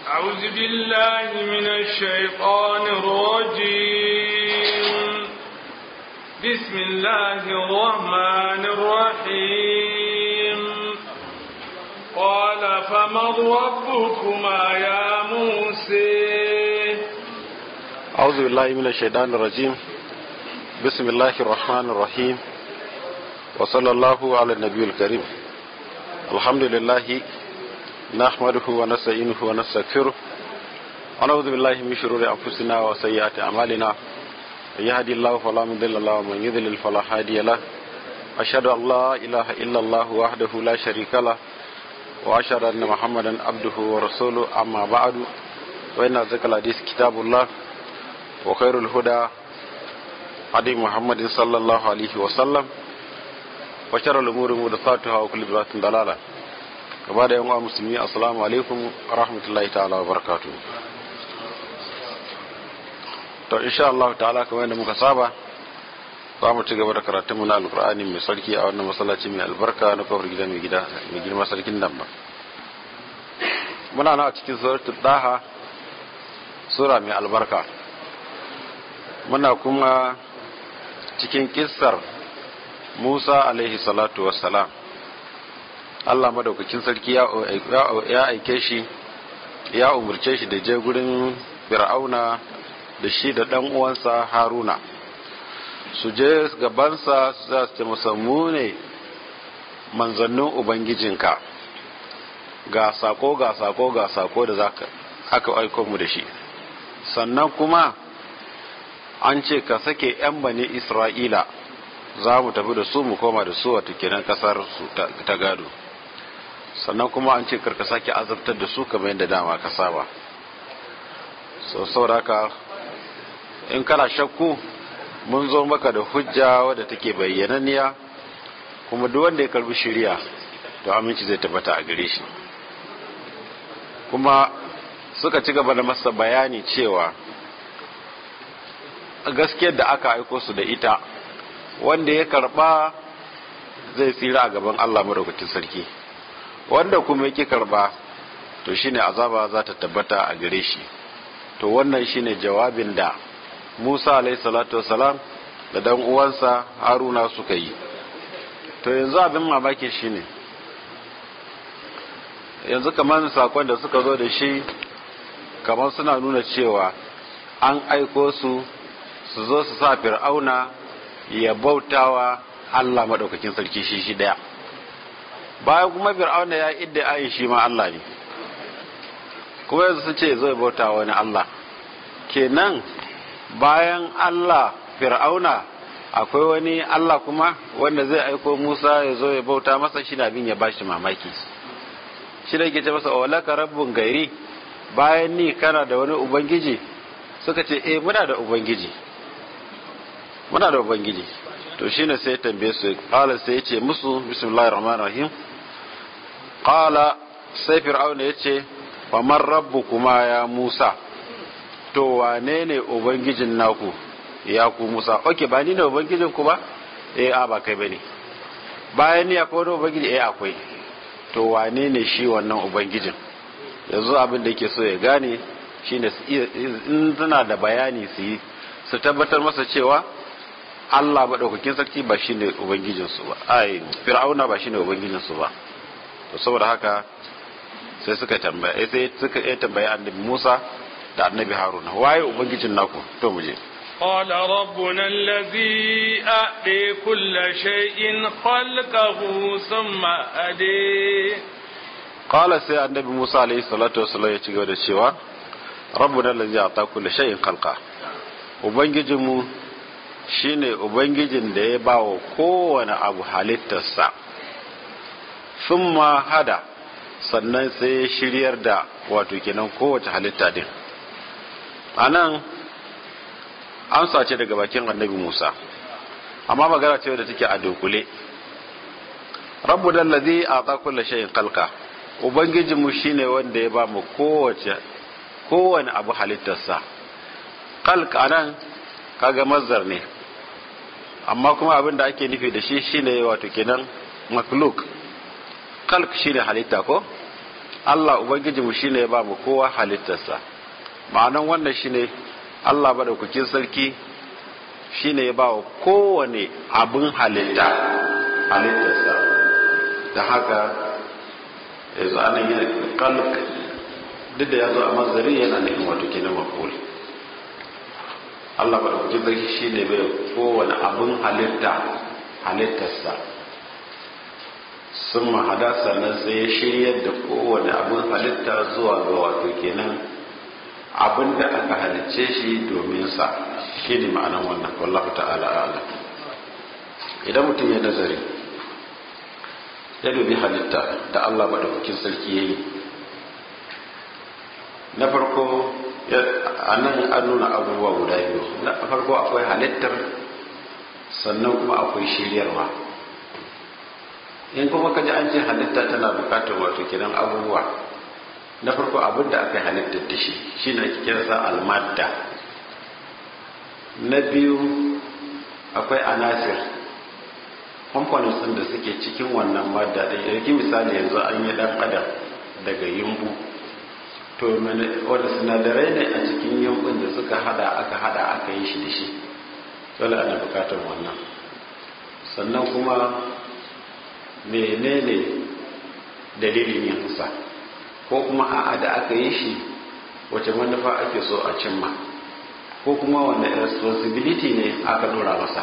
أعوذ بالله من الشيطان الرجيم بسم الله الرحمن الرحيم قال فمن ربكما يا موسى أعوذ بالله من الشيطان الرجيم بسم الله الرحمن الرحيم وصلى الله على النبي الكريم الحمد لله نحمده ونستعينه ونستغفره ونعوذ بالله من شرور أنفسنا وسيئات أعمالنا من يهدي الله فلا مضل له ومن يضلل فلا هادي له أشهد أن لا إله إلا الله وحده لا شريك له وأشهد أن محمدا عبده ورسوله أما بعد وإن ذكر الحديث كتاب الله وخير الهدى هدي محمد صلى الله عليه وسلم وشر الأمور محدثاتها وكل بدعة ضلالة gaba da yan musulmi assalamu alaikum rahmatullahi ta'ala wa barakatuh to insha Allah ta'ala kamar yadda muka saba za mu ci gaba da karatun mu na alqur'ani mai sarki a wannan masallaci mai albarka na kofar gida mai gida mai girma sarkin nan ba muna na a cikin suratul daha sura mai albarka muna kuma cikin kissar Musa alaihi salatu wassalam Allah madaukakin sarki ya aike shi ya umurce shi da je gurin fir'auna da shi da dan uwansa haruna su je gabansa za su ce masa mu ne manzannin ubangijinka ga sako ga sako ga sako da zaka aka aiko mu da shi sannan kuma an ce ka sake 'yan bani isra'ila za mu tafi da su mu koma da su wata kenan kasar su ta gado sannan kuma an ce karka sake azabtar da su kamar yadda dama ka saba so sauraka in kana shakku mun zo maka da hujja wadda take bayyananniya kuma duk wanda ya karbi shari'a to aminci zai tabbata a gare shi kuma suka ci gaba da masa bayani cewa gaskiyar da aka aiko su da ita wanda ya karba zai tsira a gaban Allah madaukakin sarki wanda kuma yake karba to shine azaba za ta tabbata a gare shi to wannan shine jawabin da Musa alayhi salatu wasalam da dan uwansa Haruna suka yi to yanzu abin mamaki shine yanzu kamar sakon da suka zo da shi kamar suna nuna cewa an aiko su su zo su sa fir'auna ya bautawa Allah maɗaukakin sarki shi shi ɗaya bayan kuma fir'auna ya idda ayin shi ma Allah ne kuma yanzu sun ce zai bauta wani Allah kenan bayan Allah fir'auna akwai wani Allah kuma wanda zai aiko Musa ya zo ya bauta masa shi abin ya bashi mamaki shi da ke ce masa walaka rabbun gairi bayan ni kana da wani ubangiji suka ce eh muna da ubangiji muna da ubangiji to shine sai ya tambaye su qala sai ya ce musu bismillahir rahmanir rahim qala sai fir'auna ya ce wa man rabbukuma ya musa to wane ne ubangijin naku ya ku musa oke ba ni ne ubangijin ku ba eh a ba kai bane bayan ni akwai wani ubangiji eh akwai to wane ne shi wannan ubangijin yanzu abin da yake so ya gane shine in suna da bayani su yi su tabbatar masa cewa Allah maɗaukakin sarki ba shine ubangijinsu ba ai fir'auna ba shine ubangijinsu ba to saboda haka sai suka tambaya sai suka yi tambaya annabi Musa da annabi Haruna waye ubangijin naku to mu je قال ربنا الذي أعطي كل شيء خلقه ثم أدي قال سي النبي موسى عليه الصلاة والسلام ya cigaba da cewa rabbuna allazi ata kulli shay'in khalqa ubangijinmu shine ubangijin da ya ba wa kowane abu halittarsa thumma hada sannan sai ya shiryar da wato kenan kowace halitta din anan amsa ce daga bakin annabi Musa amma magana ce da take a dunkule rabbu dallazi ata kulli shay'in khalqa ubangijinmu shine wanda ya ba mu kowace kowane abu halittarsa khalq anan kaga mazdar ne amma kuma abin da ake nufi da shi shine wato kenan makluk khalq shine halitta ko Allah ubangijinmu shine ya ba mu kowa halittarsa ma'anan wannan shine Allah madaukakin sarki shine ya ba wa kowane abin halitta halittarsa da haka yanzu anan yana kalk duk da ya zo a mazari yana nufin wato kenan mafuli Allah madaukakin sarki shine bai kowane abin halitta halittarsa sun mahada sannan sai ya shiryar da kowane abin halitta zuwa ga wato kenan abin da aka halicce shi domin sa shi ne ma'anan wannan wallahu ta'ala ala idan mutum ya nazari ya dubi halitta da Allah madaukakin sarki ya yi na farko a nan an nuna abubuwa guda biyu na farko akwai halittar sannan kuma akwai shiryarwa in kuma kaji an ce halitta tana bukatar wato kiran abubuwa na farko abin da aka halittar da shi shi ne ake kiransa almadda na biyu akwai anasir components ɗin da suke cikin wannan madda ɗin yanki misali yanzu an yi ɗan adam daga yumbu to wanda sinadarai ne a cikin yumbun da suka hada aka hada aka yi shi da shi dole ana bukatar wannan sannan kuma menene dalilin yin sa ko kuma a'a da aka yi shi wace manufa ake so a cimma ko kuma wanda responsibility ne aka dora masa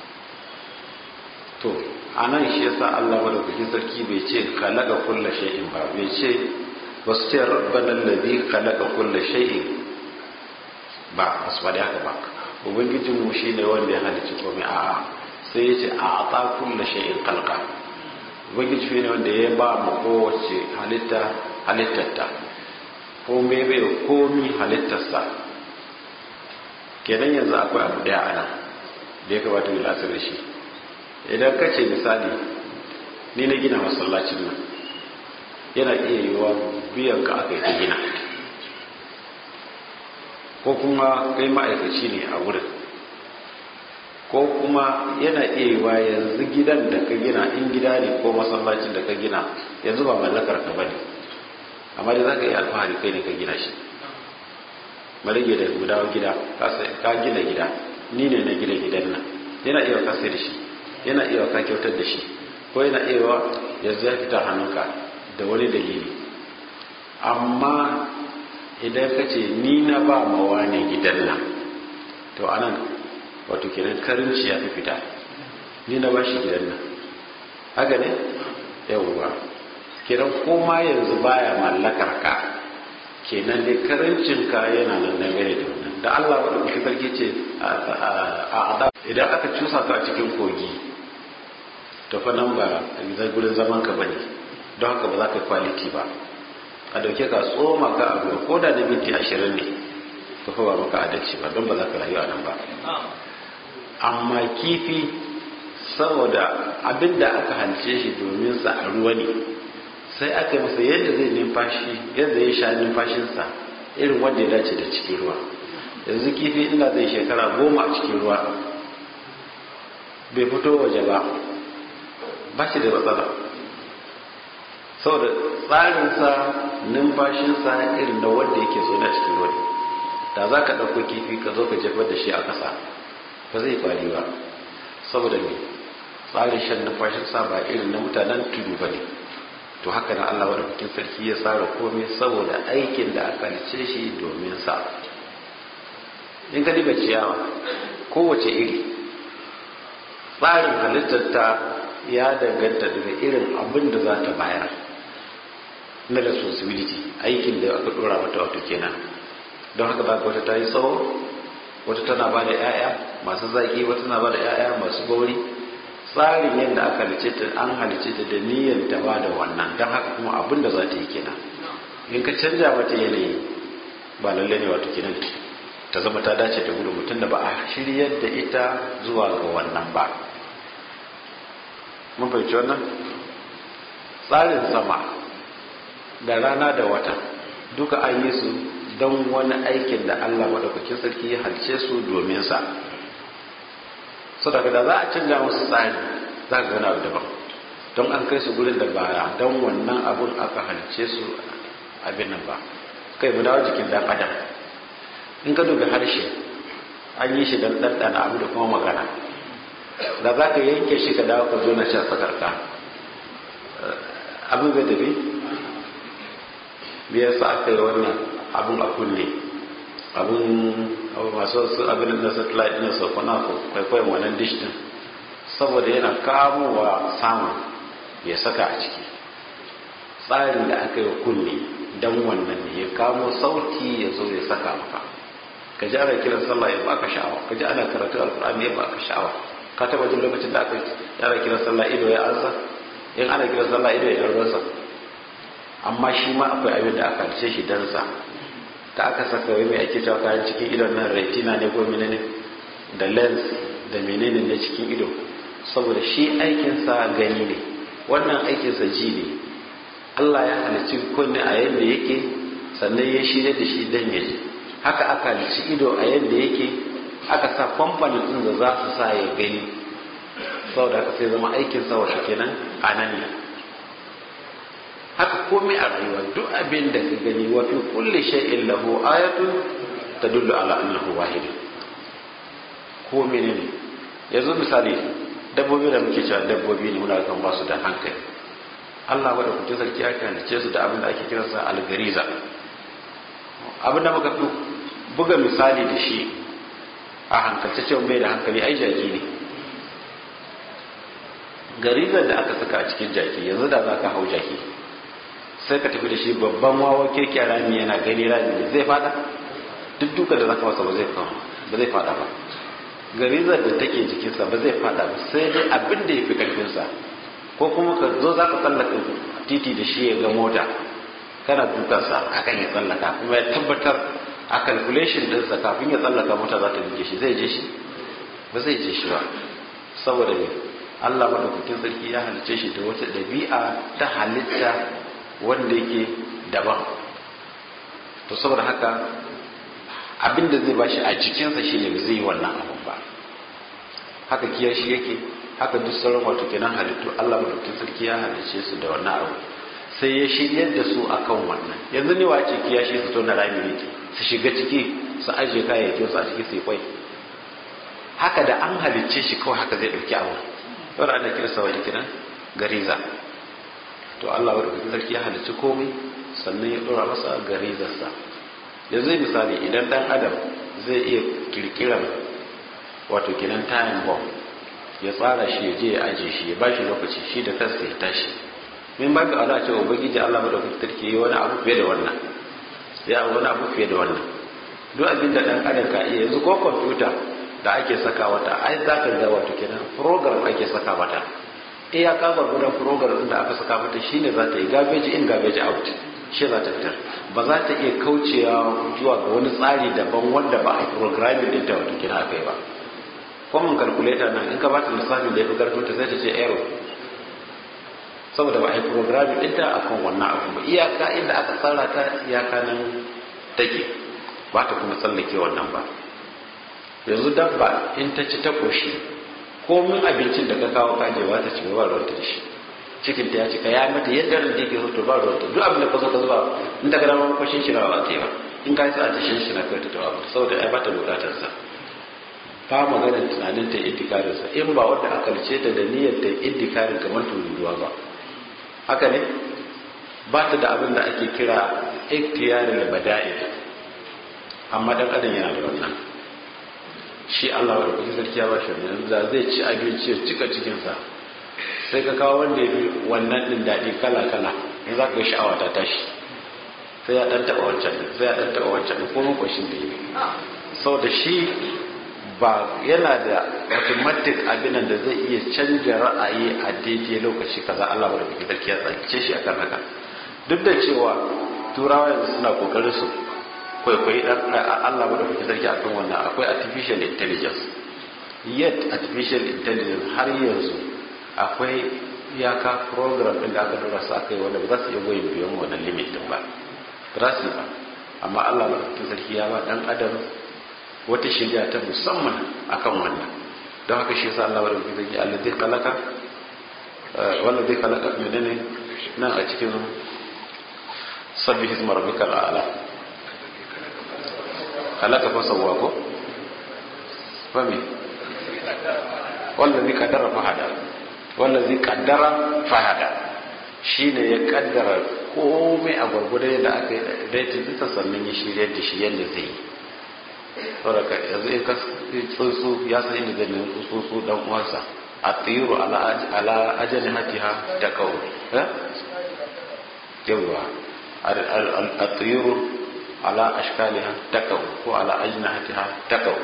to a nan shi yasa Allah madaukakin sarki bai ce khalaqa kulla shay'in ba bai ce wasu ce rabbana alladhi khalaqa kulla shay'in ba basu faɗi haka ba ubangijin mu shine wanda ya halicci komai a'a sai ya ce a ata kulla shay'in khalqa ubangiji shine wanda ya ba mu kowace halitta halittarta ko me bai komi halittarsa kenan yanzu akwai abu daya ana da ya kamata mu lasar da shi idan ka ce misali ni na gina masallacin nan yana iya yiwuwa biyan ka aka yi ta gina ko kuma kai ma'aikaci ne a wurin ko kuma yana iya yiwuwa yanzu gidan da ka gina in gida ne ko masallacin da ka gina yanzu ba mallakar ka bane amma dai za ka yi alfahari kai ne ka gina shi marage da guda gida ka gina gida ni ne na gina gidan nan yana iya ka sai da shi yana iya ka kyautar da shi ko yana iya yanzu ya fita hannunka da wani dalili amma idan ka ce ni na ba mawa ne gidan nan to anan wato kenan karinci ya fi fita ni na ba shi gidan nan haka ne yawwa kiran koma yanzu baya mallakar ka kenan dai karancin ka yana nan dangane da wannan da Allah wadda kuke sarki ce a ada idan aka cusa ka a cikin kogi to fa nan ba zai gurin zaman ka bane don haka ba za ka kwaliti ba a dauke ka tsoma ka abu ko da na minti ashirin ne to fa ba maka adalci ba don ba za ka rayu a nan ba amma kifi saboda abinda aka halice shi domin sa a ruwa ne sai aka masa yadda zai numfashi yadda ya sha numfashinsa irin wanda ya dace da cikin ruwa yanzu kifi ina zai shekara goma a cikin ruwa bai fito waje ba ba shi da matsala saboda tsarinsa numfashinsa irin da wanda yake zo na cikin ruwa da za ka ɗauko kifi ka zo ka jefar da shi a ƙasa ba zai kwari ba saboda me tsarin shan numfashinsa ba irin na mutanen tudu ba ne to haka na Allah wadda bikin sarki ya tsara komai saboda aikin da aka lice shi domin sa in ka diba ciyawa kowace iri tsarin halittarta ya danganta daga irin abin da za ta bayar na responsibility aikin da aka dora mata wato kenan don haka ba wata ta yi tsawo wata tana ba da 'ya'ya masu zaki wata tana ba da 'ya'ya masu gauri tsarin yadda aka halice ta an halice ta da niyyar ta ba da wannan don haka kuma abin da za ta yi kenan in ka canja mata yanayi ba lalle ne wato kenan ta zama ta dace da gudun mutum da ba a shiryar da ita zuwa ga wannan ba mun fahimci wannan tsarin sama da rana da wata duka an yi su don wani aikin da Allah maɗaukakin sarki ya halice su domin sa so daga da za a canja musu tsari za ka gana daban don an kai su gurin da baya don wannan abun aka halice su abin nan ba kai mu dawo jikin dan adam in ka dubi harshe an yi shi don ɗanɗana abu da kuma magana da za ka yanke shi ka dawo ka zo na shan sakarka abin zai tafi me yasa aka yi wannan abin a kunne abin masu su abin da satellite na sau kuna kwaikwayon wannan dish din saboda yana kamowa samun ya saka a ciki tsarin da aka yi wa kunne don wannan ne ya kamo sauti ya zo ya saka maka ka ji ana kiran sallah ya baka sha'awa ka ji ana karatu alkur'ani ya baka sha'awa ka taba jin lokacin da aka ana kiran sallah ido ya ansa in ana kiran sallah ido ya ruwansa amma shi ma akwai abin da aka ce shi dansa da aka saka wai mai ake cewa kayan cikin idon nan retina ne ko menene da lens da menene na cikin ido saboda shi aikinsa gani ne wannan aikinsa ji ne Allah ya halicci kunne a yadda yake sannan ya shirya da shi dan ya ji haka aka halicci ido a yadda yake aka sa kwamfanin ɗin da za su sa ya gani saboda haka sai zama aikin sa wata kenan a nan ne haka komai a rayuwa duk abin da ka gani wa fi kulli shay'in lahu ayatun tadullu ala annahu wahid ko menene yanzu misali dabbobi da muke cewa dabbobi ne muna kan ba su da hankali Allah wadda kuce sarki aka halice su da abin da ake kiransa algariza abin da muka fi buga misali da shi a hankalce cewa bai da hankali ai jaki ne garizar da aka saka a cikin jaki yanzu da za ka hau jaki sai ka tafi da shi babban wawa keke rami yana gani rami ne zai fada duk duka da za ka masa ba zai ba zai fada ba garizar da take jikinsa ba zai fada ba sai dai abin da ya fi karfinsa ko kuma ka zo za ka tsallaka titi da shi ya ga mota kana dukansa akan ya tsallaka kuma ya tabbatar a calculation dinsa kafin ya tsallaka mota za ta buge shi zai je shi ba zai je shi ba saboda ne Allah madaukakin sarki ya halice shi da wata ɗabi'a ta halitta wanda yake daban to saboda haka abin da zai bashi a jikinsa shi ne zai yi wannan abun ba haka kiyar shi yake haka duk sauran wato kenan halittu Allah madaukakin sarki ya halice su da wannan abu sai ya shiryar da su akan wannan yanzu ne wace kiyashi su tona rami ne su shiga ciki su ajiye kayayyakin su a ciki su kwai haka da an halicce shi kawai haka zai dauki abu yau ana kira sa wani kiran gariza to Allah wadda kuka sarki ya halicci komai sannan ya dora masa garizarsa da zai misali idan dan adam zai iya kirkiran wato kinan time bomb ya tsara shi ya je ya ajiye shi ya bashi lokaci shi da kansa ya tashi min ba ka ala cewa ubangiji Allah wadda kuka sarki yi wani abu fiye da wannan ya wani abu fiye da wannan duk abin da dan adam ka iya yanzu ko kwamfuta da ake saka wata ai za ka ga wato kenan program ake saka mata iya ka gudan program din da aka saka mata shine za ta yi garbage in garbage out shi za ta fitar ba za ta iya kaucewa zuwa ga wani tsari daban wanda ba a yi programming din ta wato kenan akai ba common calculator nan in ka ba ta lissafin da ya fi karfin ta sai ta ce error saboda ba a yi programming din ta akan wannan abu ba iyaka inda aka tsara ta iyaka nan take ba ta kuma tsallake wannan ba yanzu dabba in ta ci ta koshi komin abincin da ka kawo kajewa ta ci ba ruwanta da shi cikin ta ya cika ya mata yadda ran take so to ba ruwanta duk abin da ka zo ka zuba in ta gada ma kwashin shi na ba ta yi ba in ka yi sa ta shin shi na kai ta tawa saboda ai ba ta bukatar sa ba magana tunanin ta iddikarin sa in ba wanda aka lice ta da niyyar ta iddikarin kamar tururuwa ba haka ne ba ta da abin da ake kira iktiyarin bada'i amma dan adam yana da wannan shi Allah wadda kuke sarki ya bashi yanzu da zai ci abinci ya cika cikinsa sai ka kawo wanda ya fi wannan din daɗi kala kala in za ka yi sha'awa ta tashi sai ya ɗan taɓa wancan din sai ya ɗan taɓa wancan din ko makwashin da yi sau da shi ba yana da automatic abinan da zai iya canja ra'ayi a daidai lokaci kaza Allah wadda kuke sarki ya tsakice shi akan haka duk da cewa turawa yanzu suna kokarin su kwaikwayi dan Allah ba da kuke sarki akan wannan akwai artificial intelligence yet artificial intelligence har yanzu akwai iyaka program din da aka dora su aka yi wanda ba za su iya goyi biyan wannan limit din ba ba za su ba amma Allah ba da kuke sarki ya ba dan adam wata shirya ta musamman akan wannan don haka shi yasa Allah ba da kuke sarki Allah zai kalaka wanda zai kalaka menene nan a cikin sabbi hisma rabbikal a'la halaka fa sawwa ko fami wallazi qaddara fahada wallazi qaddara fahada shine ya kaddara komai a gurgurda da aka daidai duka sannan ya shirya da shi yadda zai yi saboda yanzu in ka tsuntsu ya san inda zai nemi tsuntsu dan uwansa a tsiru ala ajali hatiha ta kawo yawwa a tsiru ala ashkaliha ta kawo ko ala ajina hatiha ta kawo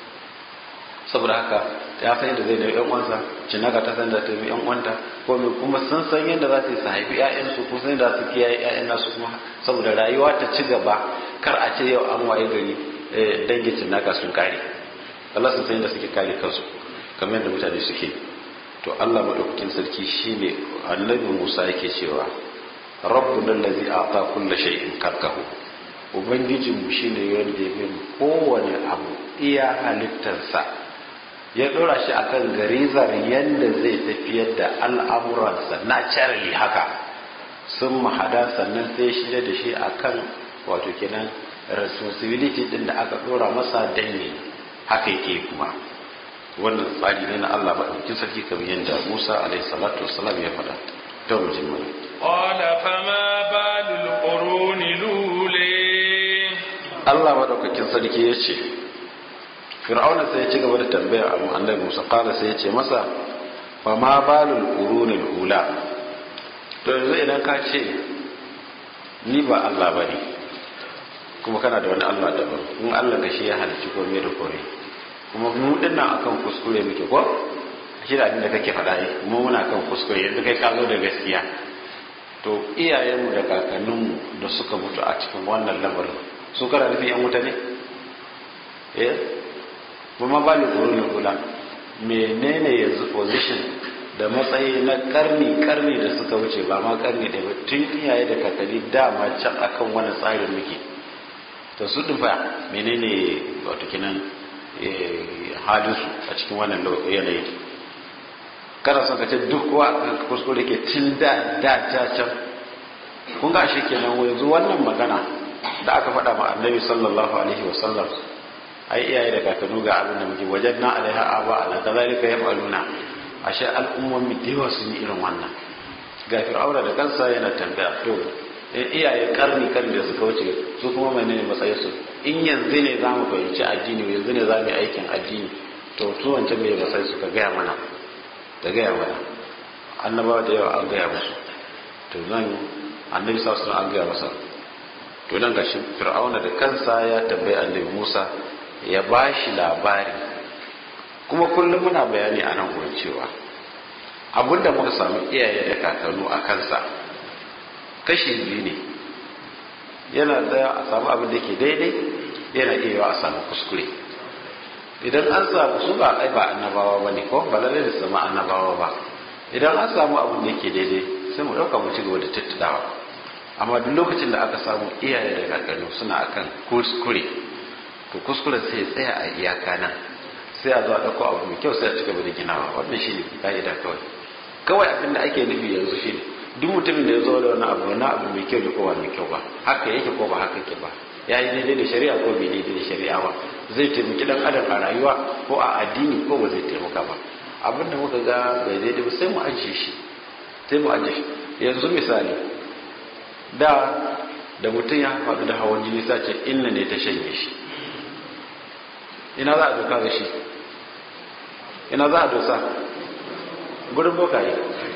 saboda haka ya san yadda zai nemi yan uwansa cinaka ta san da ta yi yan uwanta ko mai kuma sun san yadda za su yi su haifi ƴaƴansu ko san yadda su kiyaye ƴaƴan nasu kuma saboda rayuwa ta ci gaba kar a ce yau an waye gari dangin cinaka sun kare Allah sun san yadda suke kare kansu kamar yadda mutane suke to Allah madaukakin sarki shine annabi Musa yake cewa rabbuna allazi a'ta kulla shay'in karkahu ubangijinmu shine wanda ya bin kowane abu iya halittarsa ya dora shi akan garizar yadda zai tafiyar da al'amuransa naturally haka sun mahada sannan sai shi da shi akan wato kenan responsibility din da aka dora masa danne haka yake kuma wannan tsari ne na Allah maɗaukin sarki kamar yadda Musa alaihi salatu wassalam ya faɗa ta wajen mana qala fama balul quruni lule Allah maɗaukakin sarki ya ce fir'auna sai ya ci gaba da tambaya a annabi Musa qala sai ya ce masa fama balul quruni ula to yanzu idan ka ce ni ba Allah bane kuma kana da wani Allah daban in Allah ka shi ya halicci komai da komai kuma mu dinnan akan kuskure muke ko shi da abin da kake faɗa ne mu muna kan kuskure yanzu kai ka zo da gaskiya to iyayenmu da kakanninmu da suka mutu a cikin wannan lamarin su kana nufin yan wuta ne eh kuma ba ni tsoron kula menene yanzu position da matsayi na karni karni da suka wuce ba ma karni da tun iyaye da kakanni dama can akan wani tsarin muke to su dufa menene wato kinan halinsu a cikin wannan yanayi kada son ka ce duk kowa kuskure ke tun da da ta can kun ga shi kenan yanzu wannan magana da aka faɗa ma annabi sallallahu alaihi wa sallam ai iyaye da kakannu ga abin da muke wajen na alaiha aba ala kazalika yaf'aluna ashe al'ummomi da yawa sun yi irin wannan ga fir'auna da kansa yana tambaya to iyaye karni karni da suka wuce su kuma menene matsayinsu in yanzu ne za mu fahimci addini yanzu ne za mu yi aikin addini to su wancan mai matsayi su ka gaya mana ta gaya mana annabawa da yawa an gaya musu to nan annabi sa an gaya masa to nan gashi fir'auna da kansa ya tambayi annabi musa ya ba shi labari kuma kullum muna bayani a nan gurin cewa abinda muka samu iyaye da kakannu a kansa kashi biyu ne yana tsaya a samu abin da ke daidai yana iya a samu kuskure idan an samu su ba ai ba annabawa ba ne ko ba lalle da su zama annabawa ba idan an samu abin da ke daidai sai mu ɗauka mu ci gaba da tattadawa amma duk lokacin da aka samu iyaye da kakanni suna akan kuskure to kuskuren sai ya tsaya a iyaka nan sai a zo a ɗauko abu mai kyau sai a ci gaba da ginawa wannan shi ne ka'ida kawai kawai abin da ake nufi yanzu shi ne duk mutumin da ya zo da wani abu wani abu mai kyau da kowa mai kyau ba haka yake ko ba haka ke ba ya yi daidai da shari'a ko bai daidai da shari'a ba zai taimaki dan adam a rayuwa ko a addini ko ba zai taimaka ba abin da muka ga bai daidai ba sai mu ajiye shi sai mu ajiye shi yanzu misali da da mutum ya faɗu da hawan jini sace inna ne ta shanye shi ina za a doka da shi ina za a dosa gurin bokaye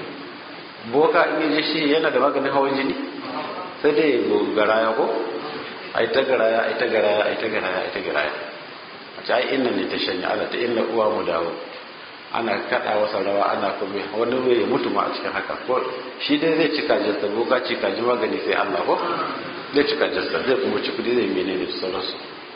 boka in yaje shi yana da maganin hawan jini sai dai garaya ko ai ta garaya ai ta garaya ai ta garaya ai ta garaya a ce ai inna ne ta shanya ala ta inna uwa mu dawo ana kada wasa rawa ana kuma wani ruwa ya mutu ma a cikin haka ko shi dai zai cika jasta boka cika ji magani sai Allah ko zai cika jasta zai kuma ci kudi zai menene da sauransu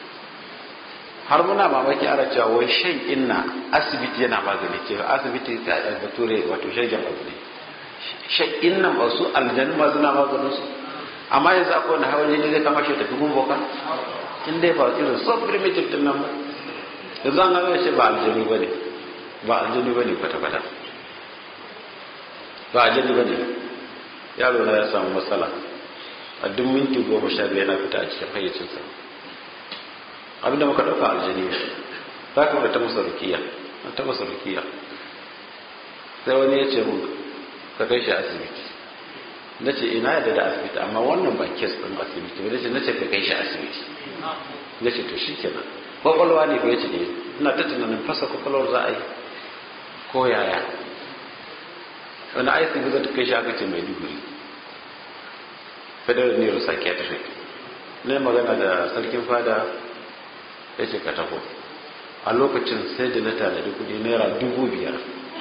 har muna mamaki ana cewa wai shan inna asibiti yana magani ce asibiti a bature wato shagen abu ne shan inna ba su aljanu ma suna maganin su amma yanzu akwai wani hawan jini zai kama shi tafi gun boka in dai ba irin so primitive din nan ba yanzu an gano shi ba aljanu ba ne ba aljanu ba ne kwata-kwata ba aljanu ba ne yaro na ya samu matsala a duk minti goma sha biyar yana fita a cikin hayyacinsa abinda muka ɗauka aljani za ka ta masa rukiya ta masa rukiya sai wani ya ce mun ka kai shi asibiti na ce ina yadda da asibiti amma wannan ba kes ɗin asibiti ba ce na ce ka kai shi asibiti na ce to shi kenan kwakwalwa ne ko ya ce ne ina ta tunanin fasa kwakwalwar za a yi ko yaya wani aiki ga ta kai shi aka ce mai duguri federal neuropsychiatric ne magana da sarkin fada ya ce ka taho a lokacin sai da na tanadi kudi naira dubu biyar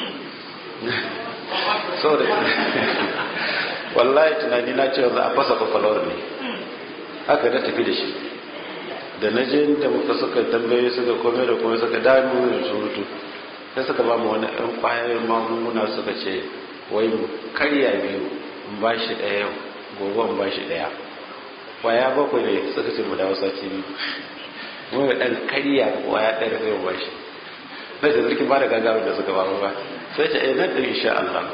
so da wallahi tunani na cewa za a fasa kwakwalwar ne haka na tafi da shi da na je da muka suka tambaye suka kome da kome suka damu da surutu sai suka ba mu wani ɗan ƙwayoyin magunguna suka ce wai mu karya biyu in ba shi ɗaya gobe in ba shi ɗaya ƙwaya bakwai ne suka ce mu dawo sati biyu mun ga ɗan karya ƙwaya ɗaya da zai ba shi sai da zirkin ba da gaggawa da suka ba mu ba sai ce eh nan ɗin insha Allah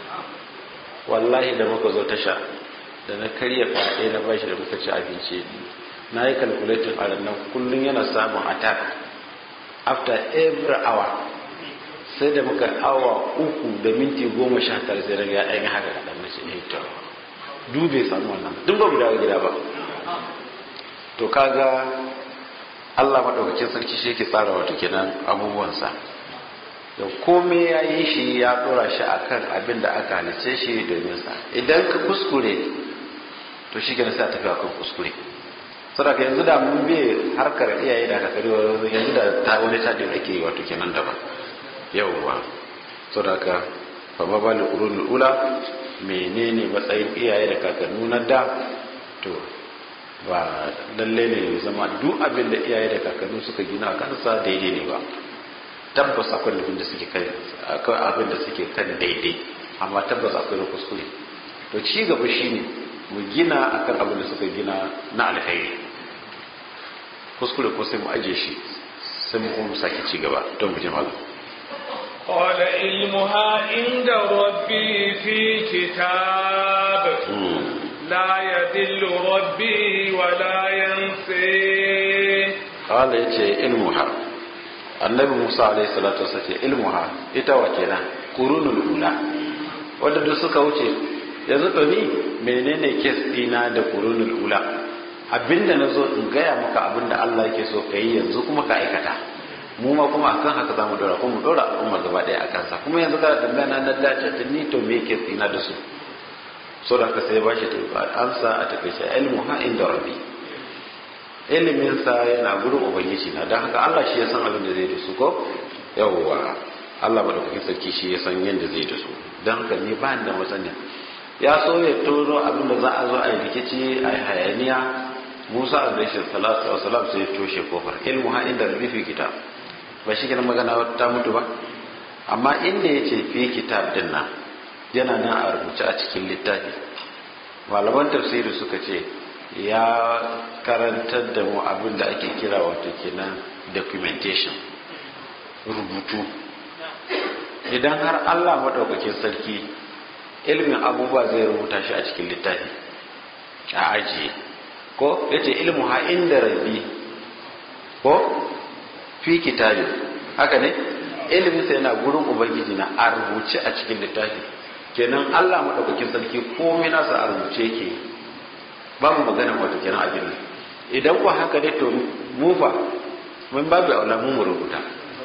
wallahi da muka zo tasha da na karya ƙwaya ɗaya na ba shi da muka ci abinci na yi calculating a ranar kullum yana samun attack after every hour sai da muka awa uku da minti goma sha tara sai daga ya ɗan haka kaɗan na ce eh to dube samu wannan duk ba mu dawo gida ba to kaga Allah maɗaukakin sarki shi yake tsara wato kenan abubuwansa da komai ya yi shi ya ɗora shi akan abin da aka halice shi domin sa idan ka kuskure to shi kenan sai a tafi akan kuskure saboda yanzu da mun bi harkar iyaye da kakari yanzu da ta wani taɗin ake yi wato kenan daban yawwa saboda ka fa ma bali qurunul ula menene matsayin iyaye da kakannu na da to ba lalle ne zama duk abin da iyaye da kakannu suka gina a kansa daidai ne ba tabbas akwai abin da suke kai akwai abin da suke kan daidai amma tabbas akwai na kuskure to ci gaba shine mu gina akan abin da suka gina na alkhairi kuskure ko sai mu aje shi sai mu kuma sake ci gaba don mu ji malam قال علمها عند ربي في كتاب لا يذل ربي ولا ينسي قال يتي علمها annabi musa alaihi salatu wasa ce ilmuha ita wa kenan qurunul ula wanda duk suka wuce yanzu to ni menene kes dina da qurunul ula abinda nazo in gaya maka abinda Allah yake so kai yanzu kuma ka aikata mu ma kuma akan haka za mu dora kuma mu dora al'umma gaba daya akan sa kuma yanzu kana tambaya na dace ta ni to me ke tsina da su so da ka sai ba shi amsa a takaice ilmu ha inda rabbi ilimin sa yana gurin ubangiji na dan haka Allah shi ya san abin da zai da su ko yawwa Allah madaukakin sarki shi ya san yadda zai da su dan haka ni ba da masaniya ya so ya turo abin da za a zo a yi rikici a yi hayaniya Musa alaihi salatu wa salam sai ya toshe kofar ilmu ha inda rabbi fi kitab ba shi kenan magana ta mutu ba amma inda ya ce fi kitab din nan yana nan a rubuce a cikin littafi malaman tafsiri suka ce ya karantar da mu abin da ake kira wato kenan documentation rubutu idan har allah maɗaukakin sarki ilmin abubuwa zai rubuta shi a cikin littafi a ajiye ko ya ce ilmu ha inda rabi ko fi kitabin haka ne ilimin sa yana gurin ubangiji na a rubuce a cikin littafi kenan Allah madaukakin sarki komai nasa a rubuce yake ba mu magana wato kenan abin nan idan ko haka ne to mu fa mun babu aula mu rubuta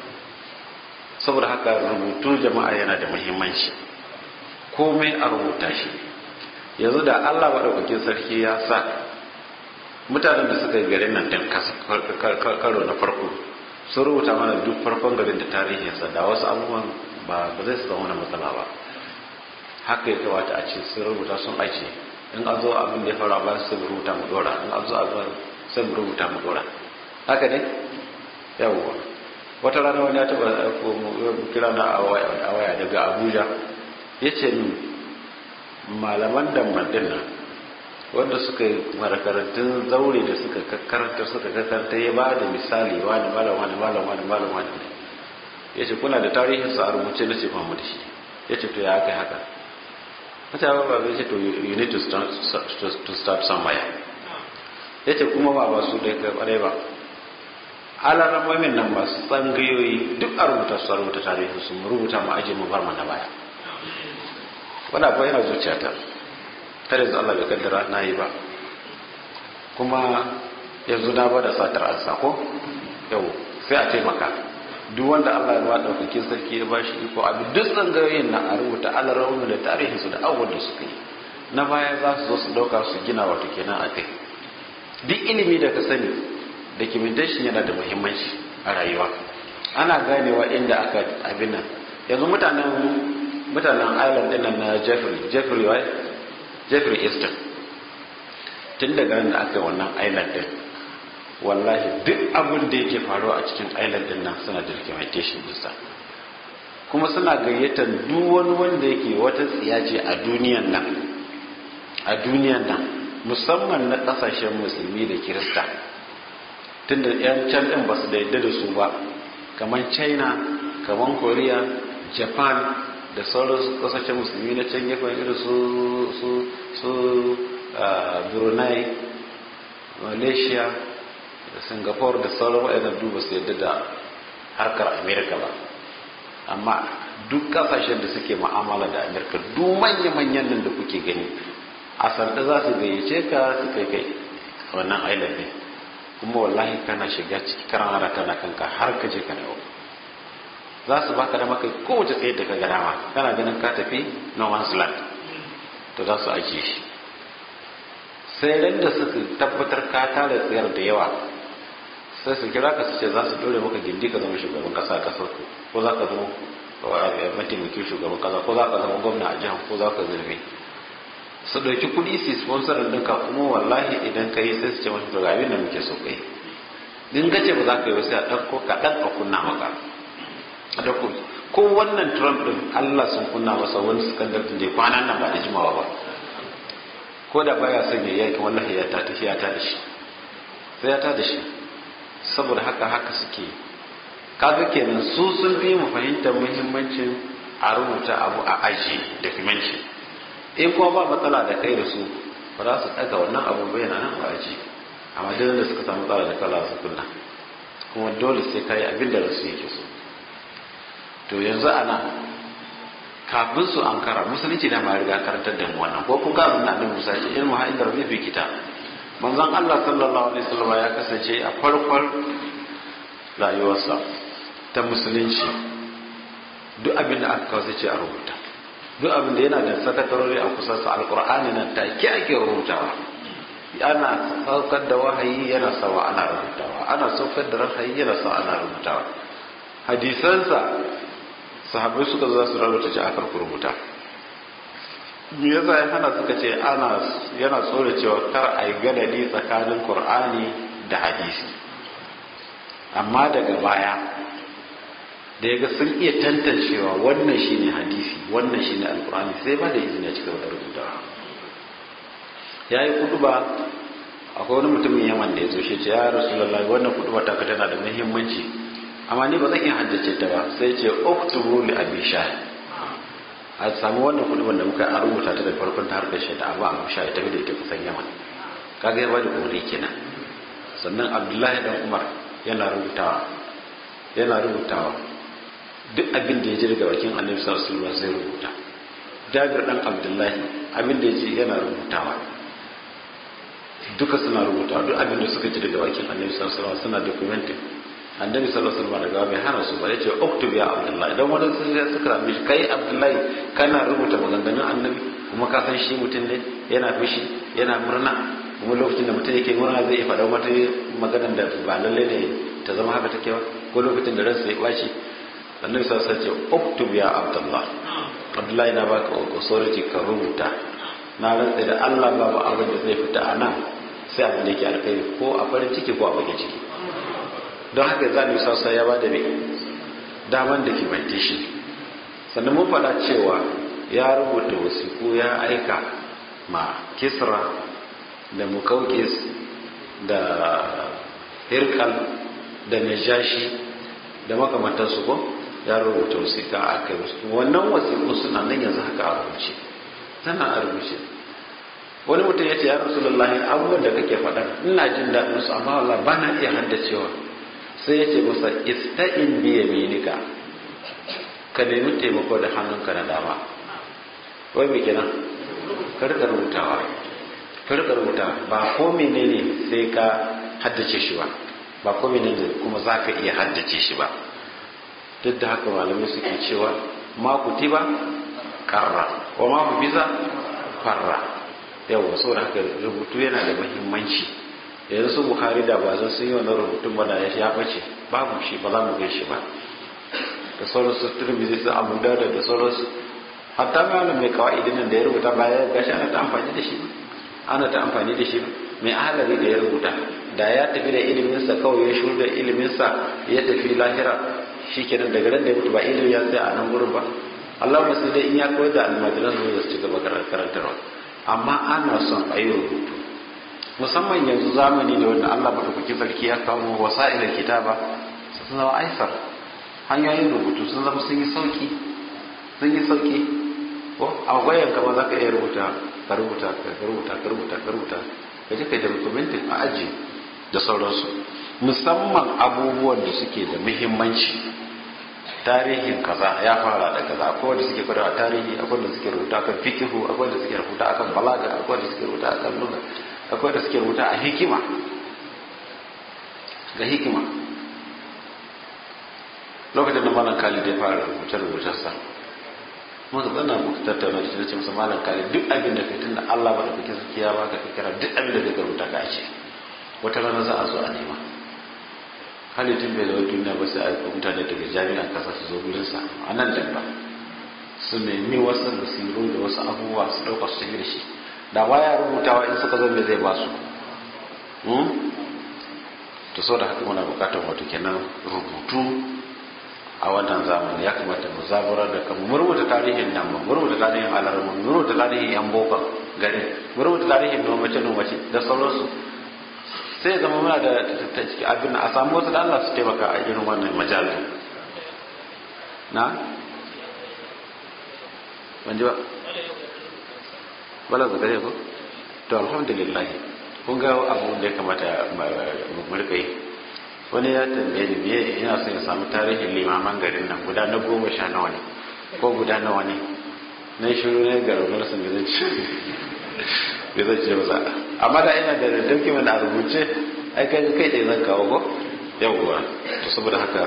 saboda haka rubutu jama'a yana da muhimmanci komai a rubuta shi yanzu da Allah madaukakin sarki ya sa mutanen da suka yi garin nan din karo na farko sun rubuta mana duk farkon garin da tarihinsa da wasu abubuwan ba ba zai su zama wani matsala ba haka ya kamata a ce sun rubuta sun ajiye in an zo abin da ya fara ba su rubuta mu dora in an zo abin sai mu rubuta mu dora haka ne yawwa wata rana wani ya taba kira na a waya daga abuja ya ce min malaman damban din nan wanda suka yi marakarantun zaure da suka karanta suka karanta ya ba da misali wani malam wani malam wani malam wani ne ya ce kuna da tarihin sa a rubuce na ce ba mu da shi ya ce to ya kai haka mutane ba zai ce to you need to start, to start somewhere ya ce kuma ba ba su ɗaya kai ƙwarai ba alaramomin nan masu tsangayoyi duk a rubuta su a rubuta tarihi su mu rubuta mu aje mu bar mana baya wani abu yana zuciyata tare da Allah bai kaddara na yi ba kuma yanzu na bada satar an sako yau sai a taimaka duk wanda Allah ya ba daukakin sarki ya bashi iko abu duk tsangayoyin na a rubuta alaramomin da tarihinsu da abubuwan da suka yi na baya za su zo su dauka su gina wato kenan a kai duk ilimi da ka sani documentation yana da muhimmanci a rayuwa ana ganewa inda aka abin nan yanzu mutanen mutanen island din nan na jeffrey jeffrey wai jeffrey easton tun daga nan da aka yi wannan island din wallahi duk abin da yake faruwa a cikin island din nan suna da documentation dinsa kuma suna gayyatar duk wani wanda yake wata tsiya ce a duniyan nan a duniyan nan musamman na kasashen musulmi da kirista tunda yan can din ba su da yadda da su ba kamar china kamar korea japan da sauran kasashen musulmi na can gefen irin su su su brunei malaysia da singapore da sauran waɗannan duba su yadda da harkar america ba amma duk kasashen da suke ma'amala da america duk manya-manyan nan da kuke gani a sanda za su gayyace ka su kai kai wannan island ne kuma wallahi kana shiga ciki karara kana kanka har ka je ka dawo za su baka da maka kowace tsaye da ka ga dama kana ganin ka tafi no man's land to za su ajiye shi sai ran da suka tabbatar ka tara tsayar da yawa sai su kira ka su ce za su dore maka gindi ka zama shugaban kasa a kasar ku ko za ka zama mataimakin shugaban kasa ko za ka zama gwamna a jihar ko za ka zirbe su ɗauki kuɗi su sponsorin ɗinka kuma wallahi idan ka yi sai su ce mashi to abin da muke so kai in ka ce ba za ka yi ba sai a ɗauko kaɗan a kunna maka a ɗauko ko wannan trump ɗin allah sun kunna masa wani skandal ɗin da ya kwanan nan ba da jimawa ba ko da baya son ya yaki wallahi ya ta tafi ya ta da shi sai ya ta da shi saboda haka haka suke kaga kenan su sun fi mu fahimtar muhimmancin a rubuta abu a aji documentation in kuma ba matsala da kai da su ba za su ɗaga wannan abu bai na nan ba aji amma duk da suka samu matsala da kala su kunna kuma dole sai kai abin da rasu yake so to yanzu ana kafin su ankara musulunci da ma riga karantar da mu wannan ko kun ga abin da annabi Musa ce ilmu ha inda rabbi fi kitab manzon Allah sallallahu alaihi wasallam ya kasance a farkon rayuwarsa ta musulunci duk abin da aka kawo sai ce a rubuta duk abin da yana da sakatarori a kusa sa alkur'ani nan take ake rubutawa ana saukar da wahayi yana sawa ana rubutawa ana saukar da rahayi yana sawa ana rubutawa hadisansa sahabbai suka zo su rubuta ci akar rubuta me yasa ya hana suka ce ana yana tsore cewa kar a yi gadadi tsakanin qur'ani da hadisi amma daga baya da ya ga sun iya tantancewa wannan shine hadisi wannan shine alkur'ani sai ba da izini ya cika da rubutawa ya yi kuduba akwai wani mutumin yaman da ya zo shi ce ya rasulullahi wannan kuduba ta tana da muhimmanci amma ni ba zan iya haddace ta ba sai ce oktubu li abi a samu wannan kuduban da muka a rubuta ta da farkon ta har da shi da abu abu sha ya tafi da ita kusan yaman kaga ya bada umarni kenan sannan abdullahi dan umar yana rubutawa yana rubutawa duk abin da ya ji daga bakin annabi sallallahu alaihi wasallam zai rubuta jabir dan abdullahi abin da ya ji yana rubutawa duka suna rubutawa duk abin da suka ji daga bakin annabi sallallahu alaihi wasallam suna documenting annabi sallallahu alaihi wasallam daga bai hana su ba yace uktub ya abdullahi dan wani sun ya suka rame shi kai abdullahi kana rubuta maganganun annabi kuma ka san shi mutum ne yana fushi yana murna kuma lokacin da mutum yake murna zai faɗa wata maganar da ba lalle ne ta zama haka take ba ko lokacin da ransa ya ɓaci annabi sallallahu alaihi wasallam ce uktub ya abdullah abdullahi na baka authority ka rubuta na rantsa da Allah babu abin da zai fita a nan sai abin da yake alkhairi ko a farin ciki ko a bakin ciki don haka za mu sassa ya bada mai daman documentation sannan mun faɗa cewa ya rubuta wasiku ya aika ma kisra da mukaukis da hirkal da najashi da makamantarsu ko ya rubuta wasiƙa a kai wannan wasiƙu suna nan yanzu haka a rubuce tana a rubuce wani mutum ya ce ya rasulullahi abubuwan da kake faɗa ina jin daɗin su amma wallah ba na iya haddacewa sai ya ce masa ista'in bi yaminika ka nemi taimako da hannunka na dama wai me kenan ka rika rubutawa ka rika rubutawa ba ko menene sai ka haddace shi ba ba ko menene kuma za ka iya haddace shi ba duk da haka malamai suke cewa ma kutiba karra wa ma hufiza farra yawa saboda haka rubutu yana da muhimmanci yanzu su buhari da ba zan sun yi wannan rubutun ba da ya bace babu shi ba za mu gan shi ba da sauransu turmizi su abu da da sauransu hatta malam mai kawai nan da ya rubuta ba ya gashi ana ta amfani da shi ana ta amfani da shi mai ahalari da ya rubuta da ya tafi da iliminsa kawai ya shuru da iliminsa ya tafi lahira shi kenan daga nan da ya mutu ba ilimi ya tsaya a nan gurin ba Allah sai dai in ya koyar da almajiran su su ci gaba karantarwa amma ana son a yi rubutu musamman yanzu zamani da wanda Allah madaukakin sarki ya kawo wasa'ilal kitaba sun zama aisar hanyoyin rubutu sun zama sun yi sauki sun yi sauki ko a wayan kama za ka iya rubuta ka rubuta ka rubuta ka rubuta ka rubuta ka je ka da documentin a aji da sauransu musamman abubuwan da suke da muhimmanci tarihin kaza ya fara da kaza akwai wanda suke kwadawa tarihi akwai wanda suke rubuta akan fikihu akwai wanda suke rubuta akan balaga akwai wanda suke rubuta akan lugha akwai wanda suke rubuta a hikima ga hikima lokacin da malam khalid ya fara rubuce rubucensa muka zanna muka tattauna da shi masa malam khalid duk abin da kai tunda Allah ba da kake sarki ya baka kira duk abin da kake rubuta ka ce wata rana za a zo a nema halittun bai zama duniya ba sai aiko mutane daga jami'an kasa su zo gurinsa a nan da ba su nemi wasu basiru da wasu abubuwa su ɗauka su tafi da shi da baya rubutawa in suka zo me zai ba su to sau da haka muna bukatar wato kenan rubutu a wannan zamani ya kamata mu zaburar da kanmu mu rubuta tarihin nan mu rubuta tarihin alarmu mu rubuta tarihin yan bokon gari mu rubuta tarihin nomace nomace da sauransu sai zama muna da abin a samu wasu da Allah su taimaka a irin wannan majalin na ban ji ba bala zakare ko to alhamdulillah kun ga abu da ya kamata mu rika yi wani ya tambaye ni me ina son ya samu tarihin limaman garin nan guda na goma sha nawa ne ko guda nawa ne na shiru ne ga rubar sun da zai bai zai ce masa amma da ina da document a rubuce ai kai kai dai zan kawo ko yawwa to saboda haka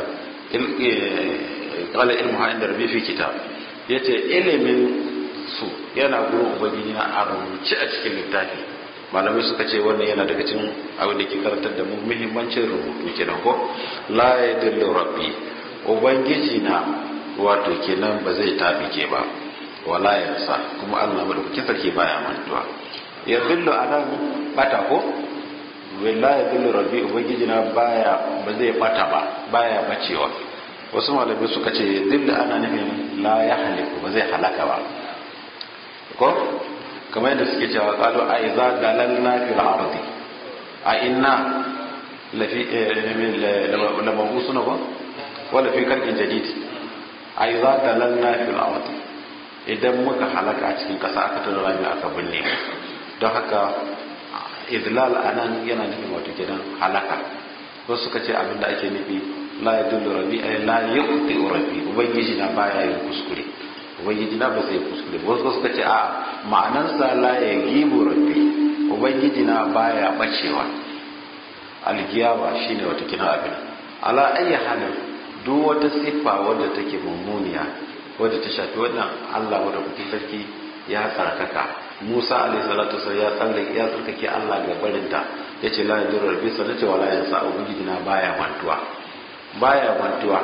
qala ilmu ha inda rabbi fi kitab yace ilimin su yana gurin ubangiji na a rubuce a cikin littafi malamai suka ce wannan yana daga cikin abin da ke karantar da mu muhimmancin rubutu kenan ko la yadillu rabbi ubangiji na wato kenan ba zai tabike ba wala yansa kuma Allah madaukakin sarki baya mantuwa ya billu anan bata ko wala ya billu rabbi ubangiji na baya ba zai bata ba baya bacewa wasu malamai suka ce dillu ana nufin la ya haliku ba zai halaka ba ko kamar yadda suke cewa qalu a idza dalalna fil ardi a inna lafi lamabusuna ba wala fi kalkin jadid a idza dalalna fil ardi idan muka halaka a cikin kasa aka tura rami aka binne don haka idlal anan yana nufin wato kenan halaka wasu suka ce abin da ake nufi la yadullu rabbi ay la yuqti rabbi ubangiji na baya yin kuskure ubangiji na ba zai kuskure wasu suka ce a ma'anarsa la yagibu rabbi ubangiji na baya bacewa algiyawa shine wato kenan abin ala ayyi halin duk wata siffa wadda take mummuniya wadda ta shafi wannan Allah wadda kuke sarki ya tsarkaka Musa alaihi salatu wasallam ya tsallake ya tsarkake Allah ga barinta yace la yadur rabbi sanata wala yansa ubangiji na baya mantuwa baya mantuwa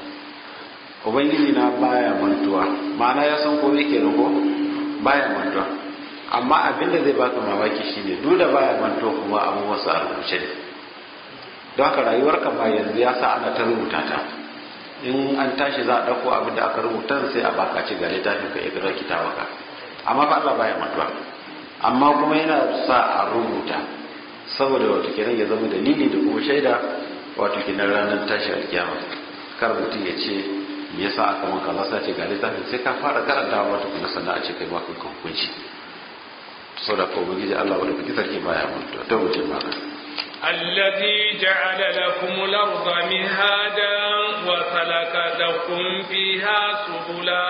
ubangiji na baya mantuwa ma'ana ya san komai kenan ko baya mantuwa amma abinda zai baka mamaki shine duk da baya mantuwa kuma abubuwan sa rubuce ne don haka rayuwarka ba yanzu ya sa ana ta rubuta ta in an tashi za a ɗauko abin da aka rubuta sai a baka ci ga littafin ka ikrar kitabaka amma fa Allah baya mutuwa amma kuma yana sa a rubuta saboda wato kenan ya zama dalili da kuma shaida wato kenan ranar tashi alkiyama kar mutum ya ce me yasa aka maka kaza sai ce ga littafin sai ka fara karantawa wata kuma sannan a ce kai maka hukunci sau da kuma gije Allah wadda kuki sarki baya mutu ta wuce maka الذي جعل لكم الأرض مهادا وسلك لكم فيها سبلا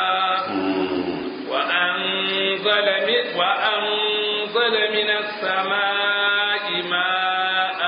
وأنزل من, وأنزل من السماء ماء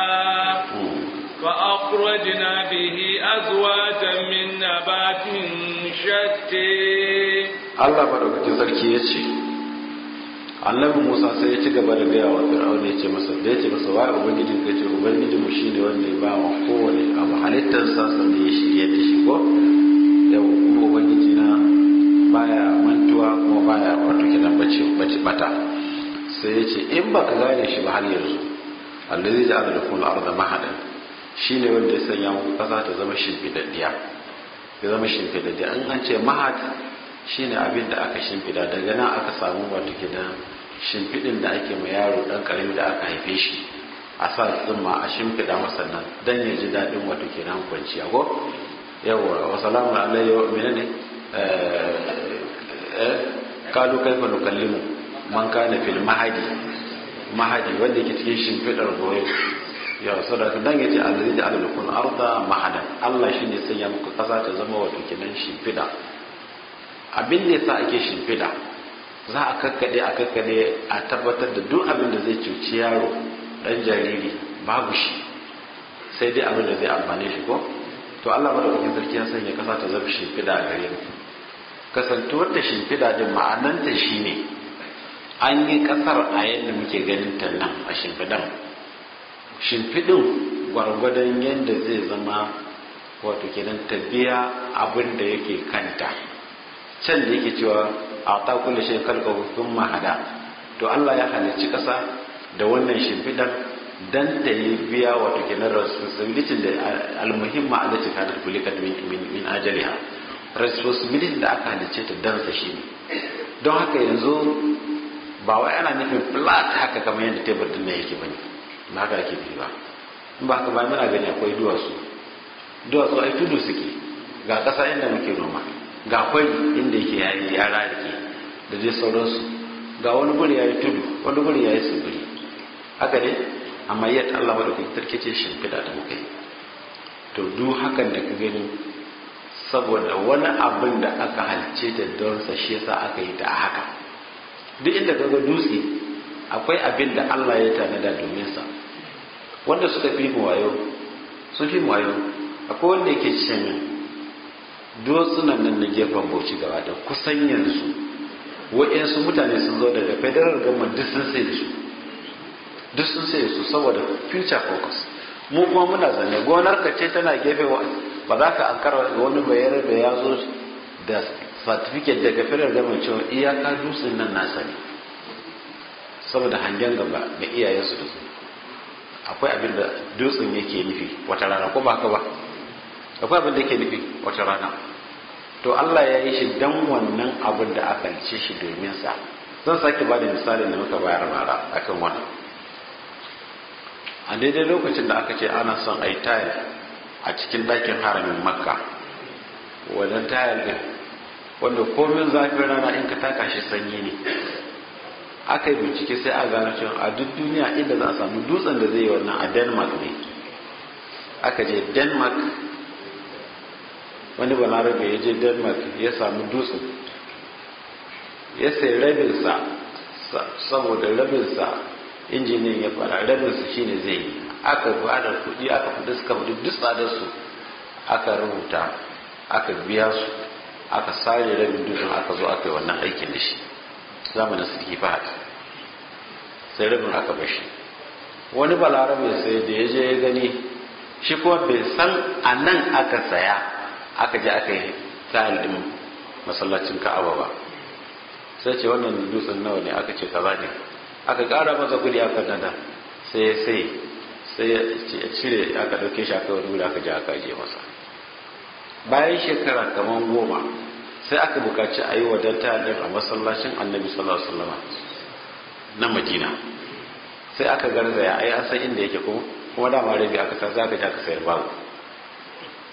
فأخرجنا به أزواجا من نبات شتى Allah madaukakin sarki ya ce annabi Musa sai ya ci gaba da gaya wa Fir'auna ya ce masa da ya ce masa wa ubangijin ka ce ubangijin mu shine wanda ya ba wa kowane abu halittar sa sannan ya shirye da shi ko yau kuma ubangiji na baya mantuwa kuma baya wato kidan bace bace bata sai ya ce in baka gane shi ba har yanzu allazi ja'ala lakum al-ardha mahadan shine wanda ya sanya muku kasa ta zama shimfidaddiya ya zama shimfidaddiya in an ce mahad shine abin da aka shimfida daga nan aka samu wato gidan shimfidin da ake ma yaro dan karami da aka haife shi a sa tsumma a shimfida masa nan dan ya ji dadin wato kenan kwanciya ko yawa wa salamu alayhi wa menene eh kalu kaifa nukallimu man kana fil mahadi mahadi wanda yake cikin shimfidar goyo ya sadaka dan yace allazi ja'ala lakum arda mahadan Allah shine sanya muku kasa ta zama wato kenan shimfida abin da yasa ake shimfida za a kakkade a kakkade a tabbatar da duk abin da zai cuci yaro dan jariri babu shi sai dai abin da zai amfane shi ko to Allah madaukakin sarki ya sanya kasa ta zama shimfida a gare mu kasantuwar da shimfida din ma'ananta shine an yi kasar a yadda muke ganin ta nan a shimfidan shimfidin gwargwadon yadda zai zama wato kenan ta biya abin da yake kanta can da yake cewa a ta kulle shi kalka hukun mahada to Allah ya halicci kasa da wannan shimfidan dan ta yi biya wato kenan responsibility da almuhimma allati kanat kulikat min min ajaliha responsibility da aka halicce ta dan sa shi don haka yanzu ba wai ana nufin flat haka kamar yadda tebur din nan yake bane ba haka ake fi ba in ba haka ba muna gani akwai duwatsu duwatsu ai tudu suke ga ƙasa inda muke noma ga kwai inda yake yayi ya rarike da dai sauransu ga wani guri yayi tudu wani guri yayi tsibiri haka ne amma yadda Allah madaukakin sarki ce shimfiɗa da muka yi to duk hakan da ka gani saboda wani abin da aka halice ta don sa shi yasa aka yi ta a haka duk inda kaga dutse akwai abin da Allah ya tanada domin sa wanda suka fi mu wayo sun fi mu wayo akwai wanda yake cin dutsunan nan na gefen bauchi gaba da kusan yanzu wa'yansu mutane sun zo daga federal government duk sun sai da su duk sun sai su saboda future focus mu kuma muna zane gonar ka ce tana gefe ba za ka ankara wani bayar da ya zo da certificate daga federal government cewa iyaka dutsen nan nasa ne saboda hangen gaba da iyayensu da su akwai abin da dutsen yake nufi wata rana ko ba haka ba akwai abin da yake nufi wata rana to Allah ya yi shi dan wannan abin da aka ce shi domin sa zan sake ba da misalin da muka bayar bara akan wannan a daidai lokacin da aka ce ana son a yi tayar a cikin ɗakin haramin makka wannan tayar din wanda komin zafin rana in ka taka shi sanyi ne aka yi bincike sai a gano cewa a duk duniya inda za a samu dutsen da zai yi wannan a denmark ne aka je denmark wani balarabe ya je denmark ya samu dutsen ya sai rabinsa saboda rabinsa injiniyan ya fara rabinsa shine zai yi aka bada kuɗi aka kudi suka kudi duk tsadar su aka rubuta aka biya su aka sare rabin dutsen aka zo aka yi wannan aikin da shi zamanin sarki fahad sai rabin aka bashi wani balarabe sai da ya je ya gani shi kuma bai san a nan aka saya aka je aka yi tayar din masallacin ka'aba ba sai ce wannan dutsen nawa ne aka ce kaza ne aka kara masa kudi aka nada sai sai sai ya cire aka dauke shi aka wani wuri aka je aka je masa bayan shekara kamar goma sai aka bukaci a yi wadata din a masallacin annabi sallallahu alaihi wasallam na madina sai aka garzaya ai an san inda yake kuma kuma dama rabi aka sa za ka je aka sayar babu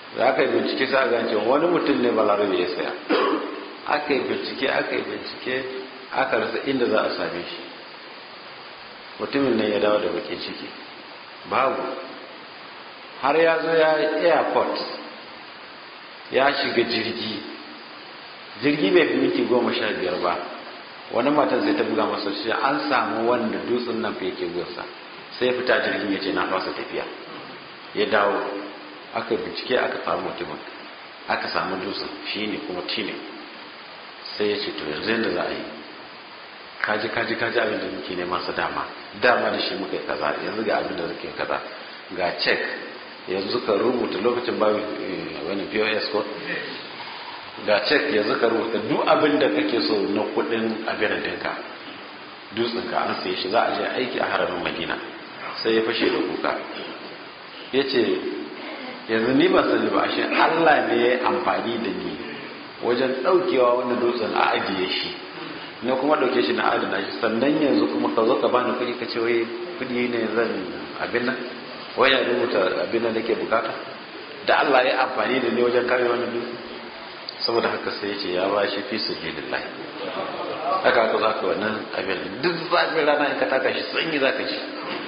da aka yi bincike sai a gance wani mutum ne balarabe ya saya aka yi bincike aka yi bincike aka rasa inda za a same shi mutumin nan ya dawo da bakin ciki babu har ya zo ya airport ya shiga jirgi jirgi bai fi minti goma sha biyar ba wani matan sai ta buga masa shi an samu wanda dutsen nan fa yake gunsa sai ya fita jirgin ya ce na fasa tafiya ya dawo aka bincike aka samu mutumin aka samu dutsen shi ne kuma tine sai ya ce to yanzu yadda za a yi kaji kaji kaji abin da muke neman sa dama dama da shi muka yi kaza yanzu ga abin da muke kaza ga check yanzu ka rubuta lokacin babu wani pos ko ga cek yanzu ka rubuta duk abin da kake so na kudin abin dinka dutsen ka an sai shi za a je aiki a haramin madina sai ya fashe da kuka ya ce yanzu ni ba sani ba ashe allah ne ya yi amfani da ni wajen daukewa wani dutsen a ajiye shi na kuma dauke shi na adana shi sannan yanzu kuma ka zo ka bani kuɗi ka ce wai kuɗi ne zan abin nan wai ya rubuta abin da nake bukata da Allah ya amfani da ne wajen kare wani dutse saboda haka sai ya ce ya ba shi fi sabilillah haka haka zaka wannan abin duk zafin rana in ka taka shi sanyi zaka ji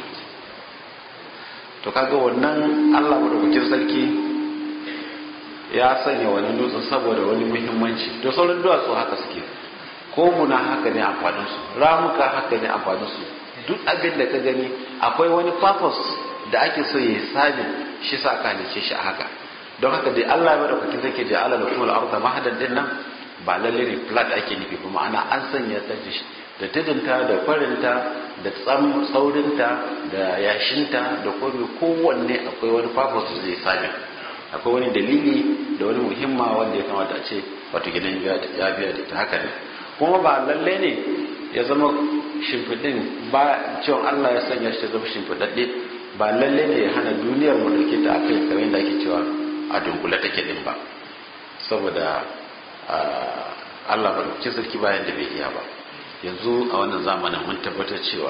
to kaga wannan Allah madaukakin sarki ya sanya wani dutsen saboda wani muhimmanci to sauran duwatsu haka suke ko muna haka ne amfanin su ramuka haka ne amfanin su duk abin da ka gani akwai wani purpose da ake so ya sami shi sa ka halice shi a haka don haka dai Allah ya bada kwakin take ji ala lakum al-ardh mahadan din nan ba lalle ne flat ake nufi kuma ana an sanya ta da tudunta da farinta da tsam tsaurinta da yashinta da kome kowanne akwai wani purpose da zai sami akwai wani dalili da wani muhimma wanda ya kamata a ce wato gidan ya biya da ta haka ne kuma ba lalle ne ya zama shimfiɗin ba cewa Allah ya sanya shi ya zama shimfiɗaɗɗe ba lalle ne ya hana duniyar mu dauke ta akai kamar da ake cewa a dunkule take din ba saboda Allah ba dauke sarki bayan da bai iya ba yanzu a wannan zamanin mun tabbatar cewa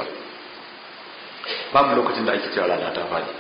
babu lokacin da ake cewa rana ta fadi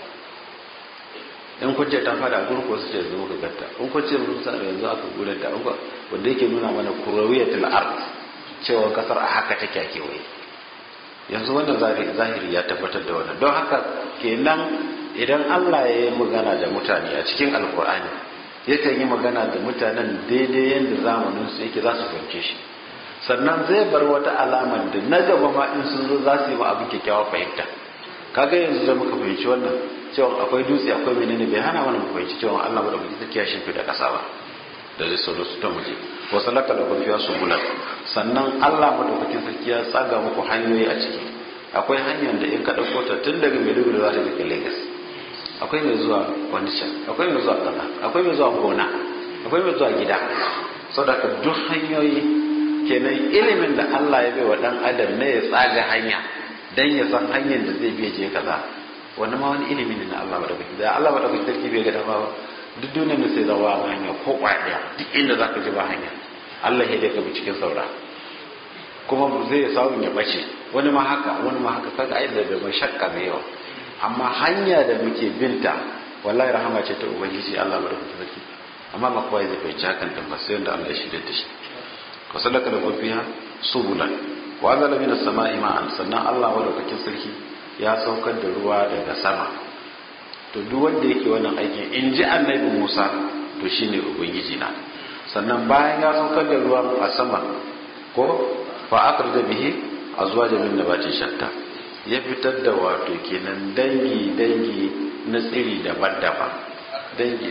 in kun ce ta fada a gurko su ce yanzu muka gatta in kun ce mun sa yanzu aka gudanar da an wanda yake nuna mana kurawiyatul ard cewa kasar a haka take a kewaye yanzu wannan zahiri ya tabbatar da wannan don haka kenan idan Allah ya yi magana da mutane a cikin alkur'ani yakan yi magana da mutanen daidai yadda zamanin su yake za su fahimce shi sannan zai bar wata alamar da na gaba ma in sun zo za su yi ma abin kyakkyawar fahimta kaga yanzu da muka fahimci wannan cewa akwai dutse akwai menene bai hana mana mu fahimci cewa Allah madaukaki take ya shimfi da kasa ba da zai sauro su ta muje wa salaka da kurfiya su bulan sannan Allah madaukakin sarki ya tsaga muku hanyoyi a ciki akwai hanyar da in ka dauko ta tun daga Maiduguri za ta kai Lagos akwai mai zuwa Onitsha akwai mai zuwa kaza akwai mai zuwa gona akwai mai zuwa gida saboda duk hanyoyi kenan ilimin da Allah ya bai wa dan adam ne ya tsaga hanya dan ya san hanyar da zai biya je kaza wannan ma wani ilimi ne na Allah madaukakin da Allah madaukakin sarki bai ga dama ba duk duniyar da sai zawa ba hanya ko kwaya duk inda zaka ji ba hanya Allah ya dai ka bi cikin saura kuma zai samu ya bace wani ma haka wani ma haka kaga ai da mai shakka mai yawa amma hanya da muke binta wallahi rahama ce ta ubangiji Allah madaukakin sarki amma ba kowa zai fahimci hakan din ba sai wanda Allah ya shirya da shi wa sadaka da kufiya subulan wa zala min as-sama'i ma'an sannan Allah madaukakin sarki ya saukar da ruwa daga sama to duk wanda yake wannan aikin in ji annabi Musa to shine ubangiji na sannan bayan ya saukar da ruwa a sama ko fa akhrija bihi azwaja min nabati shatta ya fitar da wato kenan dangi dangi na tsiri daban-daban dangi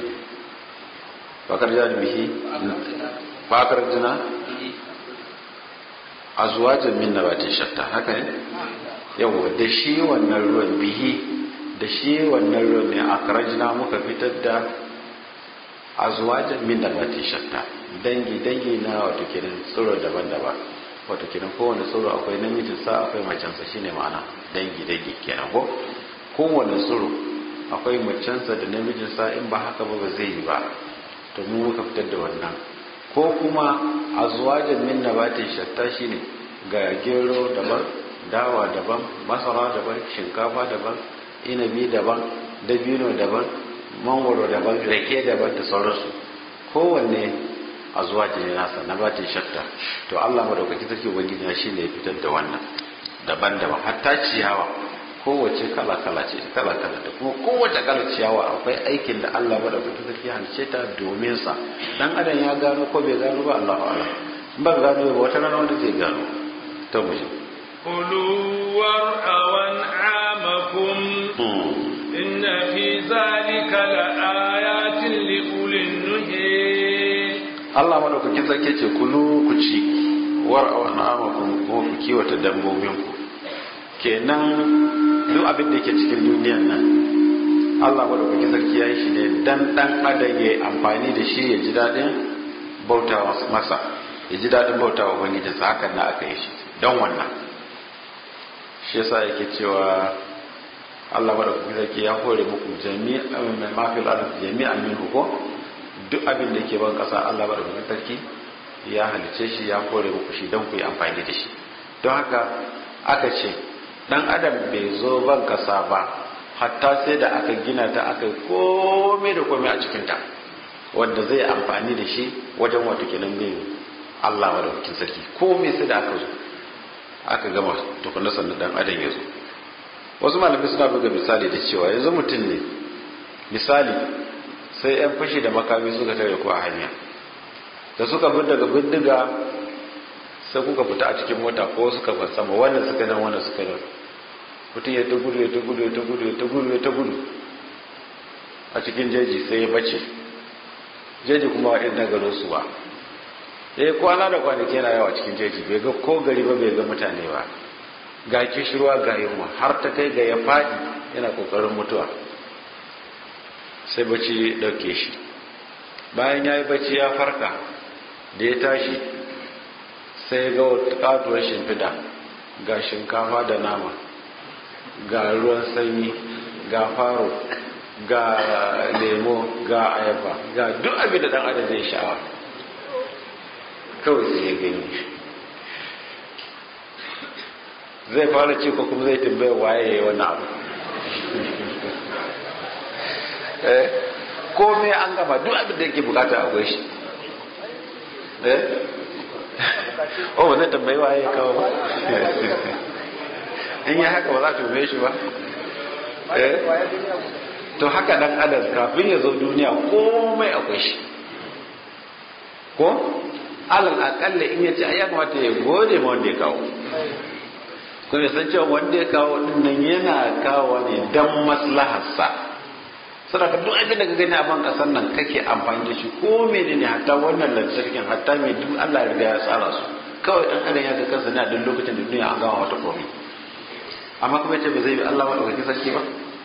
fa akhrija bihi fa akhrajna azwaja min nabati shatta haka ne yawa da shi wannan ruwan bihi da shi wannan ruwan ne akrajna muka fitar da azwajan min nabati shatta dangi dangi na wato kenan tsiro daban-daban wato kenan kowane tsiro akwai namijin sa akwai macen sa shine ma'ana dangi dangi kenan ko kowane tsiro akwai macen sa da namijin sa in ba haka ba ba zai yi ba to mu muka fitar da wannan ko kuma azwajan min nabati shatta shine ga gero daban dawa daban masara daban shinkafa daban inabi daban dabino daban mangoro daban rake daban da sauransu kowanne a zuwa jini nasa na batin shakta to Allah madaukaki sarki ubangiji na shine ya fitar da wannan daban-daban hatta ciyawa kowace kala-kala ce kala-kala da kuma kowace kala ciyawa akwai aikin da Allah madaukaki sarki halice ta domin sa dan adam ya gano ko bai gano ba Allahu a'lam in ba gano ba wata rana wanda zai gano ta muje كلوا وارعوا أنعامكم إن في ذلك لآيات لأولي النهي Allah madaukakin sarki ce kulu ku ci war aw na'amakum kuma ku kiwata dabbobin ku kenan duk abin da yake cikin duniyar nan Allah madaukakin sarki ya yi shi ne dan dan adam ya amfani da shi ya ji dadin bautawa masa ya ji dadin bautawa ubangijinsa hakan na aka yi shi don wannan shi yasa yake cewa Allah madaukakin sarki ya hore muku jami'an mai mafil arz jami'an minhu ko duk abin da yake ban kasa Allah madaukakin sarki ya halice shi ya hore muku shi don ku yi amfani da shi don haka aka ce dan adam bai zo ban kasa ba hatta sai da aka gina ta aka yi komai da komai a cikin ta wanda zai amfani da shi wajen wato kenan bin Allah madaukakin sarki komai sai da aka zo aka gama tukunna sannan dan adam ya zo wasu malamai suna buga misali da cewa yanzu mutum ne misali sai yan fashi da makami suka tare ku a hanya da suka bin daga bindiga sai kuka fita a cikin mota ko suka bar sama wannan suka nan wannan suka nan mutum ya ta gudu ya ta gudu ya ta gudu ya ta gudu ya ta gudu a cikin jeji sai ya bace jeji kuma irin na garin su ba ya yi kwana da kwanaki yana yawa cikin jeji bai ga ko gari ba bai ga mutane ba ga kishirwa ga yunwa har ta kai ga ya faɗi yana ƙoƙarin mutuwa sai bacci ɗauke shi bayan ya yi bacci ya farka da ya tashi sai ga katuwar shimfida ga shinkafa da nama ga ruwan sanyi ga faro ga lemo ga ayaba ga duk abin da ɗan adam zai sha'awa kawai sai ya gani zai fara ce ko kuma zai tambaya waye ya yi wannan abu eh komai an gama duk abin da yake bukata akwai shi eh oh ba zai tambayi waye ya kawo ba in yi haka ba za ta tume shi ba eh to haka dan adam kafin ya zo duniya komai akwai shi ko alal akalla in ya ce ai ya kamata ya gode ma wanda ya kawo kuma san cewa wanda ya kawo dinnan yana kawo ne dan maslaharsa saboda duk abin da ka gani a ban kasar nan kake amfani da shi ko menene hatta wannan lantarkin hatta mai duk Allah ya riga ya tsara su kawai dan adam ya ga kansa ne a duk lokacin da duniya an gama wata komai amma kuma yace ba zai bi Allah madaukakin sarki ba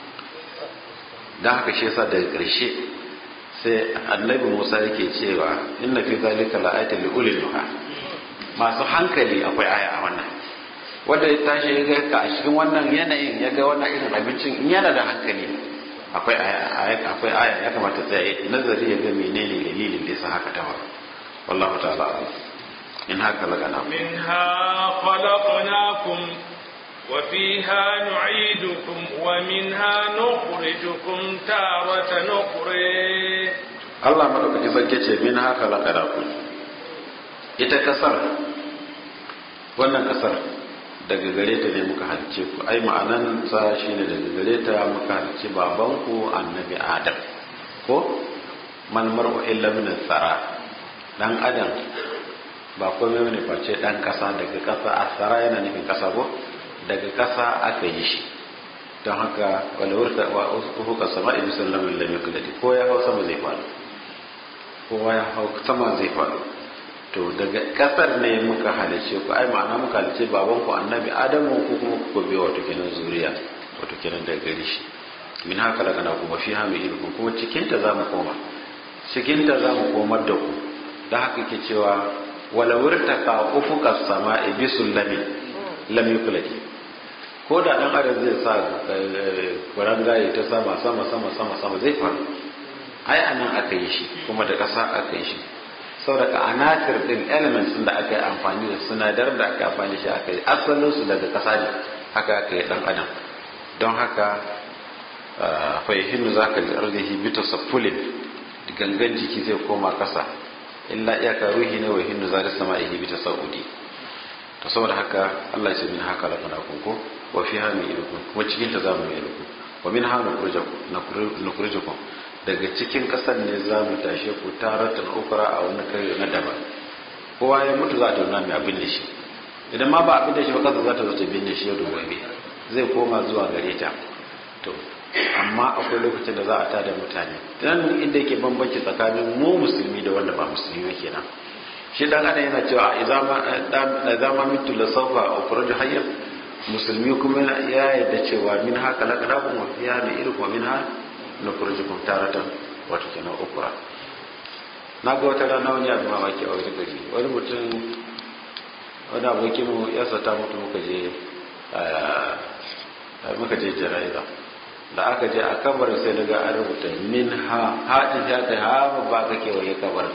dan haka shi yasa daga ƙarshe sai annabi Musa yake cewa inna fi zalika la'ayatan li ulil nuha masu hankali akwai aya a wannan wanda ya tashi ya ga ka a cikin wannan yanayin ya ga wannan irin abincin in yana da hankali akwai aya akwai aya ya kamata tsaye nazari ya ga menene dalilin da yasa haka ta faru wallahu ta'ala in haka lagana منها خلقناكم وفيها نعيدكم ومنها نخرجكم تارة أخرى Allah madaukaki sarki ce min haka lagana ita kasar wannan kasar daga gare ta ne muka halice ku ai ma'anan sa shine daga gare ta muka halice babanku annabi adam ko man mar'u illa min tsara dan adam ba komai bane face dan kasa daga kasa asara yana nufin kasa ko daga kasa aka yi shi don haka wala wurta wa uhuka sama'i bisallamin lam yakulati ko ya hau sama zai faɗo kowa ya hau sama zai faɗo to daga kasar ne muka halice ku ai ma'ana muka halice baban ku annabi adamu ku kuma ku gobe wato kenan zuriya wato kenan daga gare shi min haka daga na kuma fi hami ilkum kuma cikin ta zamu koma cikin ta zamu komar da ku da haka ke cewa wala wurtaka ufuka sama'i bisullami lam yuklati ko da dan adam zai sa kurangaye ta sama sama sama sama sama zai faru ai anan aka yi shi kuma da ƙasa aka yi shi saboda anatir din elements da aka yi amfani da sinadar da aka amfani shi aka yi asalin su daga ƙasa ne haka aka yi dan adam don haka fa yahinnu zaka ardihi bi tasaffulin gangan jiki zai koma kasa illa iyaka ruhi ne wa hinnu zari sama'ihi bi tasaudi to saboda haka Allah ya ce min haka la kana kunko wa fiha min ilukum kuma cikin ta zamu yi ilukum wa min ha nukhrijukum daga cikin kasar ne zamu tashe ku taratan ukra a wani kare na daban kowa ya mutu za ta nuna mai abin da shi idan ma ba abin da shi ba kasa za ta zo ta binne shi yau da gobe zai koma zuwa gare ta to amma akwai lokacin da za a tada mutane dan inda yake bambanci tsakanin mu musulmi da wanda ba musulmi kenan shi dan adam yana cewa idza ma idza ma mitu la sawfa ukhruju hayya musulmi kuma ya yarda cewa min haka laqadakum wa fiha min irkum wa minha nukhrijukum taratan wato kenan ukra na ga wata rana wani abu mamaki a wani gari wani mutum wani abokin mu ya sata mutu muka je muka je jara'iza da aka je a kabar sai daga an rubuta min ha haɗin ya kai ha ba ka kewaye kabar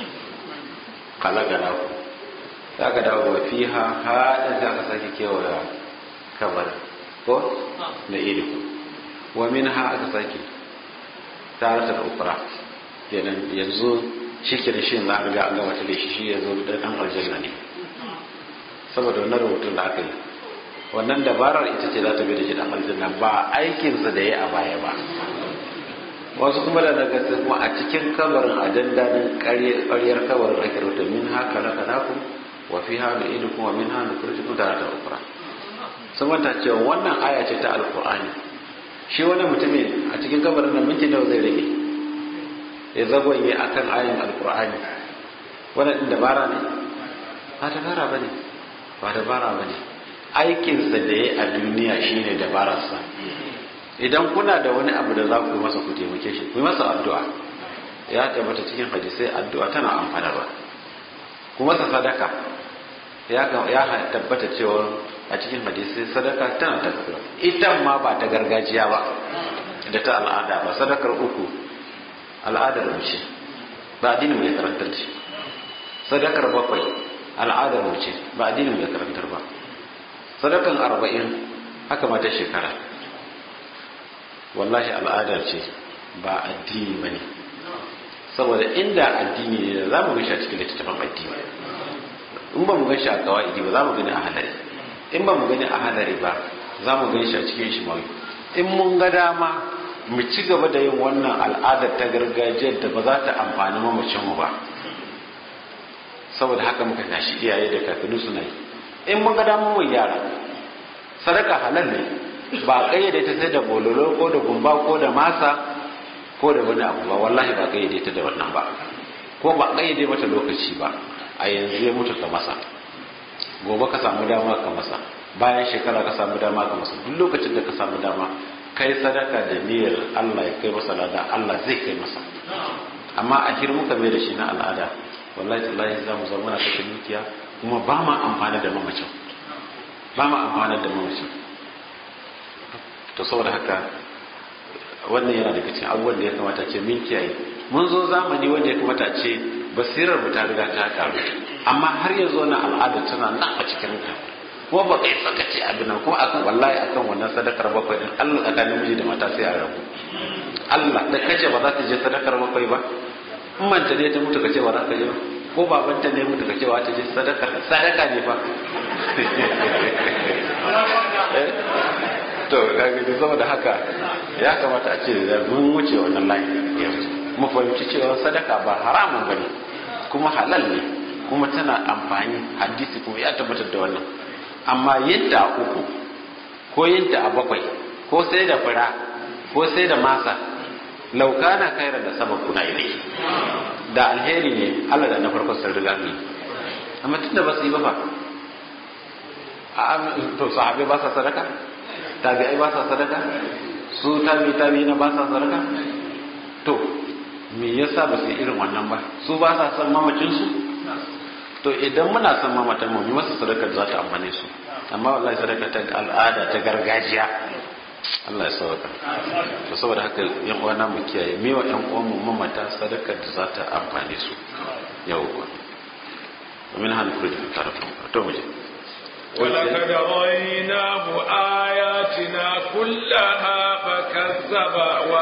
kalagana ku za ka dawo wa fi ha haɗin za ka sake kewaye kabar ko na iri wa min ha aka sake tare da ukura kenan yanzu shi ke da shi za a riga an gama da shi shi yanzu da ɗan aljanna ne saboda wannan rubutun da aka yi wannan dabarar ita ce za ta bi da shi dan aljanna ba aikinsa da ya a baya ba wasu kuma da daga kuma a cikin kabarin a dandanin ƙaryar kabarin ake rubuta min haka na kanaku wa fi hannu idu kuma min hannu kurjikun tare da ukura sun manta cewa wannan aya ce ta alkur'ani shi wani mutumin a cikin kabarin nan minti nawa zai rage ya zagonye a kan ayin alkur'ani wannan ɗin dabara ne ba dabara ba ne ba dabara ba ne aikinsa da ya a duniya shine dabararsa idan kuna da wani abu da za ku masa ku taimake shi ku masa addu'a ya tabbata cikin hadisai addu'a tana amfanarwa ku masa sadaka ya tabbata cewa a cikin hadisai sadaka tana tafiya ita ma ba ta gargajiya ba da ta al'ada ba sadakar uku al'adar mace ba addinin mai karantar da shi sadakar bakwai al'adar mace ba addinin mai karantar ba sadakan arba'in haka mata shekara wallahi al'ada ce ba addini ba ne saboda inda addini ne da za mu gashi a cikin littattafan addini in ba mu gashi a kawa'idi ba za mu gani a hadari in ba mu gani a hadari ba za mu gani shi a cikin shimawi in mun ga dama mu ci gaba da yin wannan al'adar ta gargajiyar da ba za ta amfani mamacinmu ba saboda haka muka tashi iyaye da kakanni suna yi in mun ga damar mu yara sadaka halal ne ba kayyade ta sai da bololo ko da gumba ko da masa ko da wani abu ba wallahi ba kayyade ta da wannan ba ko ba kayyade mata lokaci ba a yanzu ya mutu ka masa gobe ka samu dama ka masa bayan shekara ka samu dama ka masa duk lokacin da ka samu dama kai sadaka da niyyar Allah ya kai masa lada Allah zai kai masa amma a hir muka mai da shi na al'ada wallahi tallahi za mu zama muna kashe dukiya kuma ba ma amfani da mamacin ba ma amfani da mamacin to saboda haka wannan yana daga cikin abubuwan da ya kamata ce min kiyaye mun zo zamani wanda ya kamata ce basirar mu ta riga ta karu amma har yanzu wannan al'ada tana nan a cikin ka kuma ba kai saka ce abin nan kuma akan wallahi akan wannan sadakar bakwai din Allah tsakanin miji da mata sai a rabu Allah da kace ba za ta je sadakar bakwai ba in manta ne ta mutu kace ba za ka je ba ko babanta ne mutu kace ba ta je sadakar sadaka ne fa to kaga da saboda haka ya kamata a ce da mun wuce wannan layi yanzu mu fahimci cewa sadaka ba haramun bane kuma halal ne kuma tana amfani hadisi kuma ya tabbatar da wannan amma yinta a uku ko yinta a bakwai ko sai da fura ko sai da masa laukana kairar da sabab kuna ilai da alheri ne Allah da na farko sun riga ni amma tunda ba su yi ba fa a to sahabai ba sa sadaka tabi'ai ba sa sadaka su tabi tabi na ba sa sadaka to me yasa ba su irin wannan ba su ba sa son mamacin su to idan muna son mamatan mu masa sadaka da za ta amfane su amma wallahi sadaka ta al'ada ta gargajiya Allah ya sauka to saboda haka yan uwana mu kiyaye me wa yan uwan mu mamata sadaka da za ta amfane su yawwa ومن هذا الخروج من طرف تو مجھے ولقد رأيناه آياتنا كلها فكذب كذب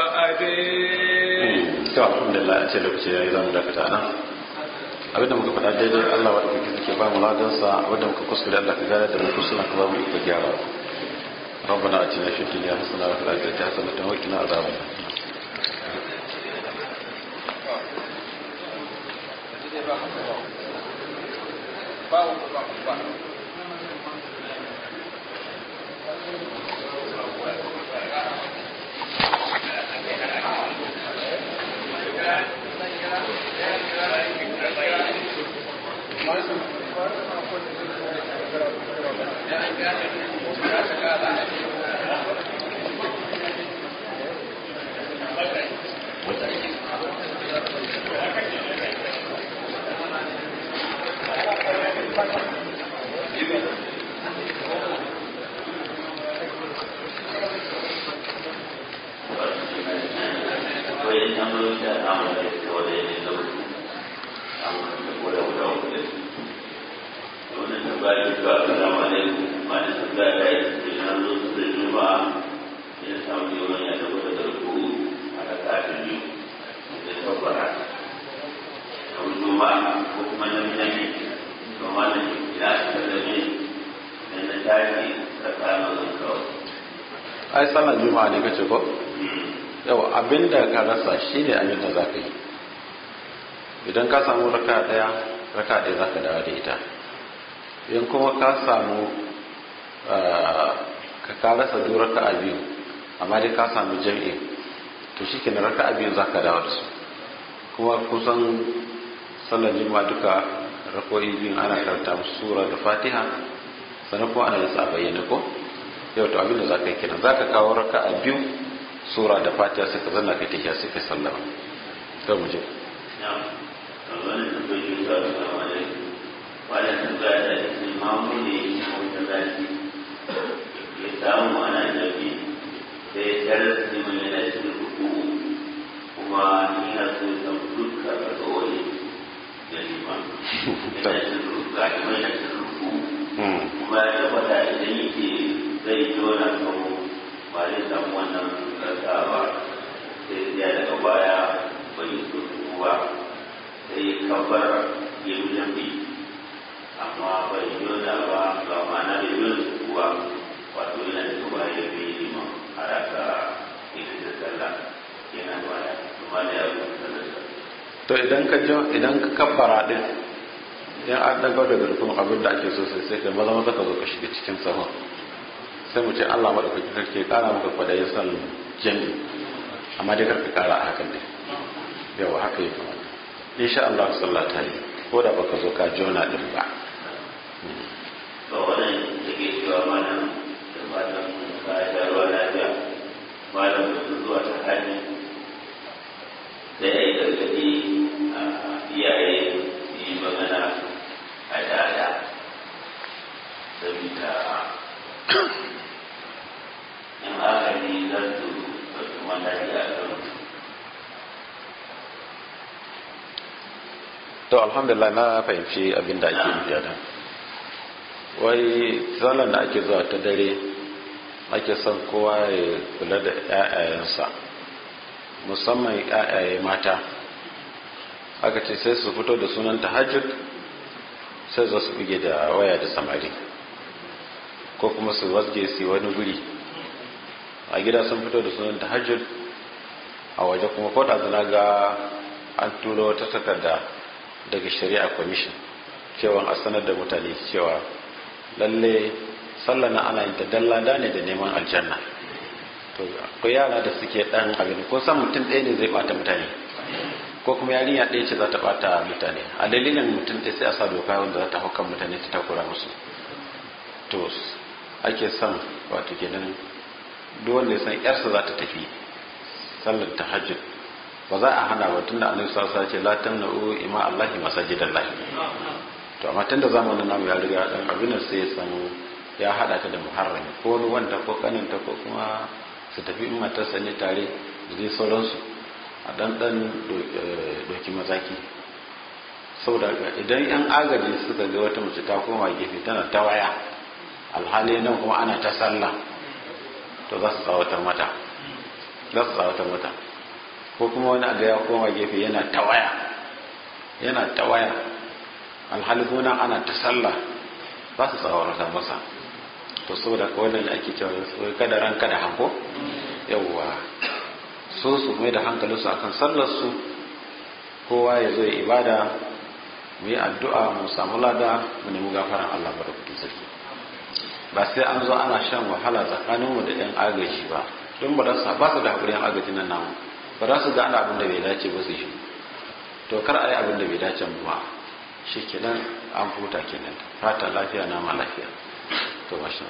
وأبي to alhamdulillah a ce lokaci yayi zamu dakata nan abinda muka faɗa daidai Allah wa ɗaukaki suke ba mu ladansa abinda muka kuskure Allah ka gane da mu kuskure ka ba mu iko gyara ربنا اتنا في الدنيا حسنه وفي الاخره حسنه وقنا عذاب النار ai sallar juma'a ne kace ko yau abinda ka rasa shine abin da zaka yi idan ka samu raka daya raka daya zaka dawo da ita in kuma ka samu ka ka rasa duk raka biyu amma dai ka samu jami'i to shikenan raka biyu zaka dawo da su kuma kusan sallar juma'a duka rako'i biyu ana karanta musu sura da fatiha sannan kuma ana yin sa bayyana ko yau to abinda za ka yi kenan za ka kawo raka a biyu sura da fatiha sai ka zanna kai tafiya sai ka sallama to mu je kuma ina so san dukkan rasuwoyi da liman ina cin ruka ina cin ruku kuma ya tabbata idan yake zai jona kan ba zai samu wannan rasa ba sai ya daga baya bai so ba sai ya kabar ya yi jambi amma bai jona ba ba ma'ana bai jona su ba wato yana da gaba ya fi liman a rasa ita da sallah yana baya kuma da ya rubuta sallah to idan ka idan ka kabbara din idan an dago daga rukun abin da ake so sai sai ka maza maza ka zo ka shiga cikin sahun sai mu ce Allah madaukaki sarki kara maka kwadayin san jami amma dai karka kara a hakan dai yawa haka yi kamar insha Allah sallah ta yi ko da baka zo ka jona din ba ba wannan da ke cewa mana da matan ka da ruwa lafiya malam da zuwa ta hanyar da ya yi gargaɗi a iyaye su yi magana a dada saboda in agani za su ɗauki mataki a kan to alhamdulillah na fahimci abin da ake nufi da wai zalan da ake zuwa ta dare ake son kowa ya kula da 'ya'yayensa musamman 'ya'yaye mata aka ce sai su fito da sunan tahajjud sai za su buge da waya da samari ko kuma su wasge su wani guri a gida sun fito da sunan tahajjud a waje kuma ko da ga an turo wata takarda daga shari'a commission cewa a sanar da mutane cewa lalle sallah na ana yin ta dallada ne da neman aljanna to akwai yara da suke dan abin ko san mutum ɗaya ne zai bata mutane ko kuma yarinya ɗaya ce za ta bata mutane a dalilin mutum ɗaya sai a sa doka wanda za ta haukan mutane ta takura musu to ake son wato kenan duk wanda ya san yarsa za ta tafi sallar tahajjud ba za a hana ba tunda annabi sallallahu alaihi wasallam ce la tamna'u ima allahi masajidallah to amma tunda zamanin namu ya riga dan abin sai ya san ya hada ta da muharrami ko wani wanda ko kaninta ko kuma su tafi in matarsa ne tare da dai sauransu a dan dan doki mazaki saboda idan yan agaji suka ga wata mace ta koma gefe tana ta waya alhali nan kuma ana ta sallah to za su tsawatar mata za su tsawata mata ko kuma wani aga ya koma gefe yana ta waya yana ta waya alhali kuma ana ta sallah ba su tsawarta masa to saboda ka wannan da ake cewa wai kada ran kada hanko yawwa so su mai da hankalinsu akan sallar su kowa ya zo ya ibada mu yi addu'a mu samu lada mu nemi gafaran Allah barkatun sarki ba sai an zo ana shan wahala tsakaninmu da yan agaji ba don ba za ba su da haƙuri yan agaji nan namu ba za su ga ana abin da bai dace ba su shi to kar a yi abin da bai dace ba shi kenan an huta kenan fata lafiya nama lafiya to masha